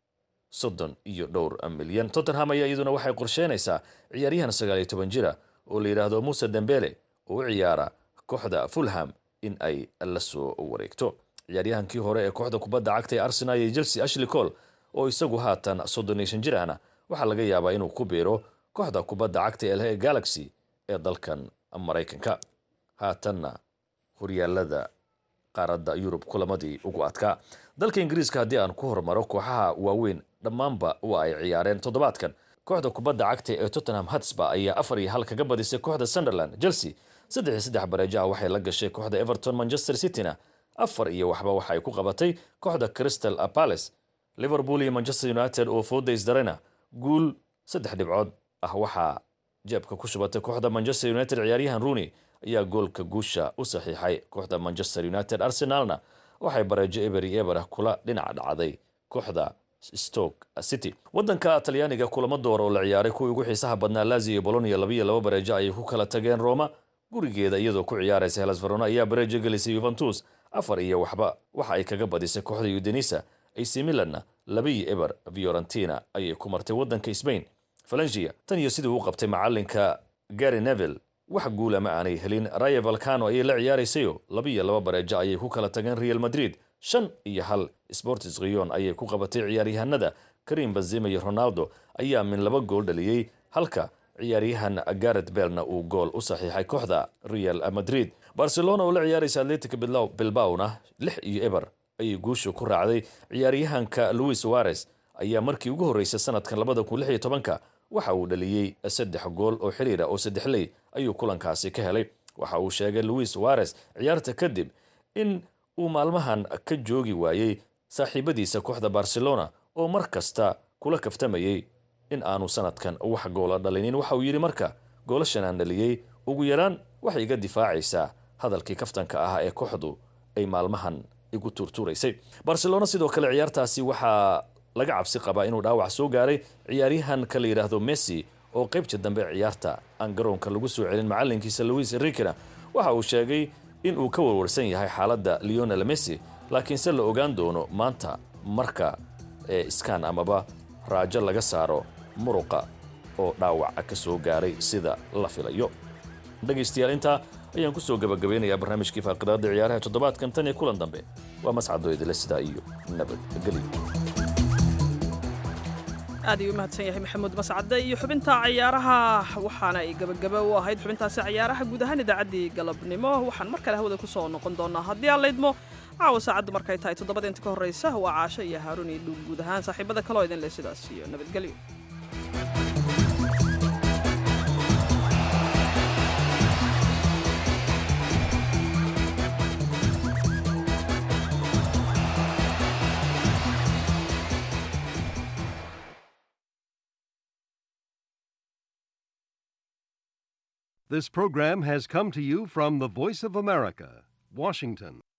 X: soddon iyo dhowr milyan tottenham ayaa iyaduna waxay qorsheynaysaa ciyaaryahan sagaal iyo toban jira oo la yidhaahdo muuse dembele oo u ciyaara kooxda fulham in ay la soo wareegto ciyaaryahankii hore ee kooxda kubadda cagta ee arsenal iyo chelsea ashley cole oo isagu haatan soddon iyo shan jir ahna waxaa laga yaabaa inuu ku biiro kooxda kubadda cagta ee lhe galaxy ee dalkan maraykanka haatanna horyaalada qaaradda yurub kulamadii ugu adkaa dalka ingiriiska haddii aan ku hormaro kooxaha waaweyn dhammaanba waa ay ciyaareen toddobaadkan kooxda kubadda cagta ee tottenham hatsba ayaa afar iyo hal kaga badisay kooxda sunderland chelsea saddex iyo saddex bareejo ah waxay la gashay kooxda everton manchester cityna afar iyo waxba waxa ay ku qabatay kooxda crystal palace liverpool iyo manchester united oo fooda isdarayna guul saddex dhibcood ah waxaa jeebka ku shubatay kooxda manchester united ciyaaryahan rooney ayaa goolka guusha u saxiixay kooxda manchester united arsenalna waxay bareejo eberi eber kula dhinac dhacday kooxda stoke city wadanka talyaaniga kulamo door oo la ciyaaray kuwii ugu xiisaha badnaa lazio iyo bolonia laba iyo laba bareejo ayay ku kala tageen roma gurigeeda iyadoo ku ciyaaraysa helas verona ayaa bareejo gelisay yuventus afar iyo waxba waxa ay kaga badisay kooxda udenisa ac milanna laba iyo eber fiorentina ayay ku martay wadanka sbain valensia tan iyo sidii uu qabtay macalinka gary neville wax guula ma aanay helin raya valcano ayay la ciyaaraysayo laba iyo laba bareejo ayay ku kala tageen real madrid shan iyo hal sportis riyon ayay ku qabatay ciyaaryahanada karim benzema iyo ronaldo ayaa min laba gool dhaliyey halka ciyaaryahan garet belna uu gool u saxiixay kooxda real madrid barcelona oo la ciyaaraysa atletic bilbawna lix iyo eber ayay guusha ku raacday ciyaaryahanka louis suarez ayaa markii ugu horreysay sanadkan labada kun lix iyo tobanka waxa uu dhaliyey saddex gool oo xiriira oo saddexley ayuu kulankaasi ka helay waxa uu sheegay louis suarez ciyaarta kadib in uu maalmahan ka joogi waayey saaxiibadiisa kooxda barcelona oo mar kasta kula kaftamayey in aanu sanadkan wax goola dhalinin waxa uu yidhi marka goolashan aan dhaliyey ugu yaraan waxay iga difaacaysaa hadalkii kaftanka ah ee kooxdu ay maalmahan igu tuurtuuraysay barcelona sidoo kale ciyaartaasi waxaa laga cabsi qabaa inuu dhaawac soo gaaray ciyaaryahanka la yidhaahdo messi oo qaybta dambe ciyaarta aan garoonka lagu soo celin macalinkiisa louis enrikena waxa uu sheegay in uu ka warwarsan yahay xaaladda leonel messi laakiinse la ogaan doono maanta marka ee iskaan amaba raajo laga saaro muruqa oo dhaawaca ka soo gaaray sida la filayo dhegaystayaal intaa ayaan ku soo gabagabeynayaa barnaamijkii faaqidaada ciyaaraha toddobaadkan tan iyo kulan dambe waa mascadoo idile sidaa iyo nabadgelyo
B: aad ayuu u mahadsan yahay maxamuud mascade iyo xubinta ciyaaraha waxaana ay gebagaba u ahayd xubintaasi ciyaaraha guud ahaan idaacaddii galabnimo waxaan mar kale hawada ku soo noqon doonaa haddii aan laydmo caawa saacaddu markay tahay toddobada inta ka horreysa waa caasho iyo haaruun iyo dhuul guud ahaan saaxiibada kaloo idin leh sidaas iyo nabadgelyo
D: This program has come to you from the Voice of America, Washington.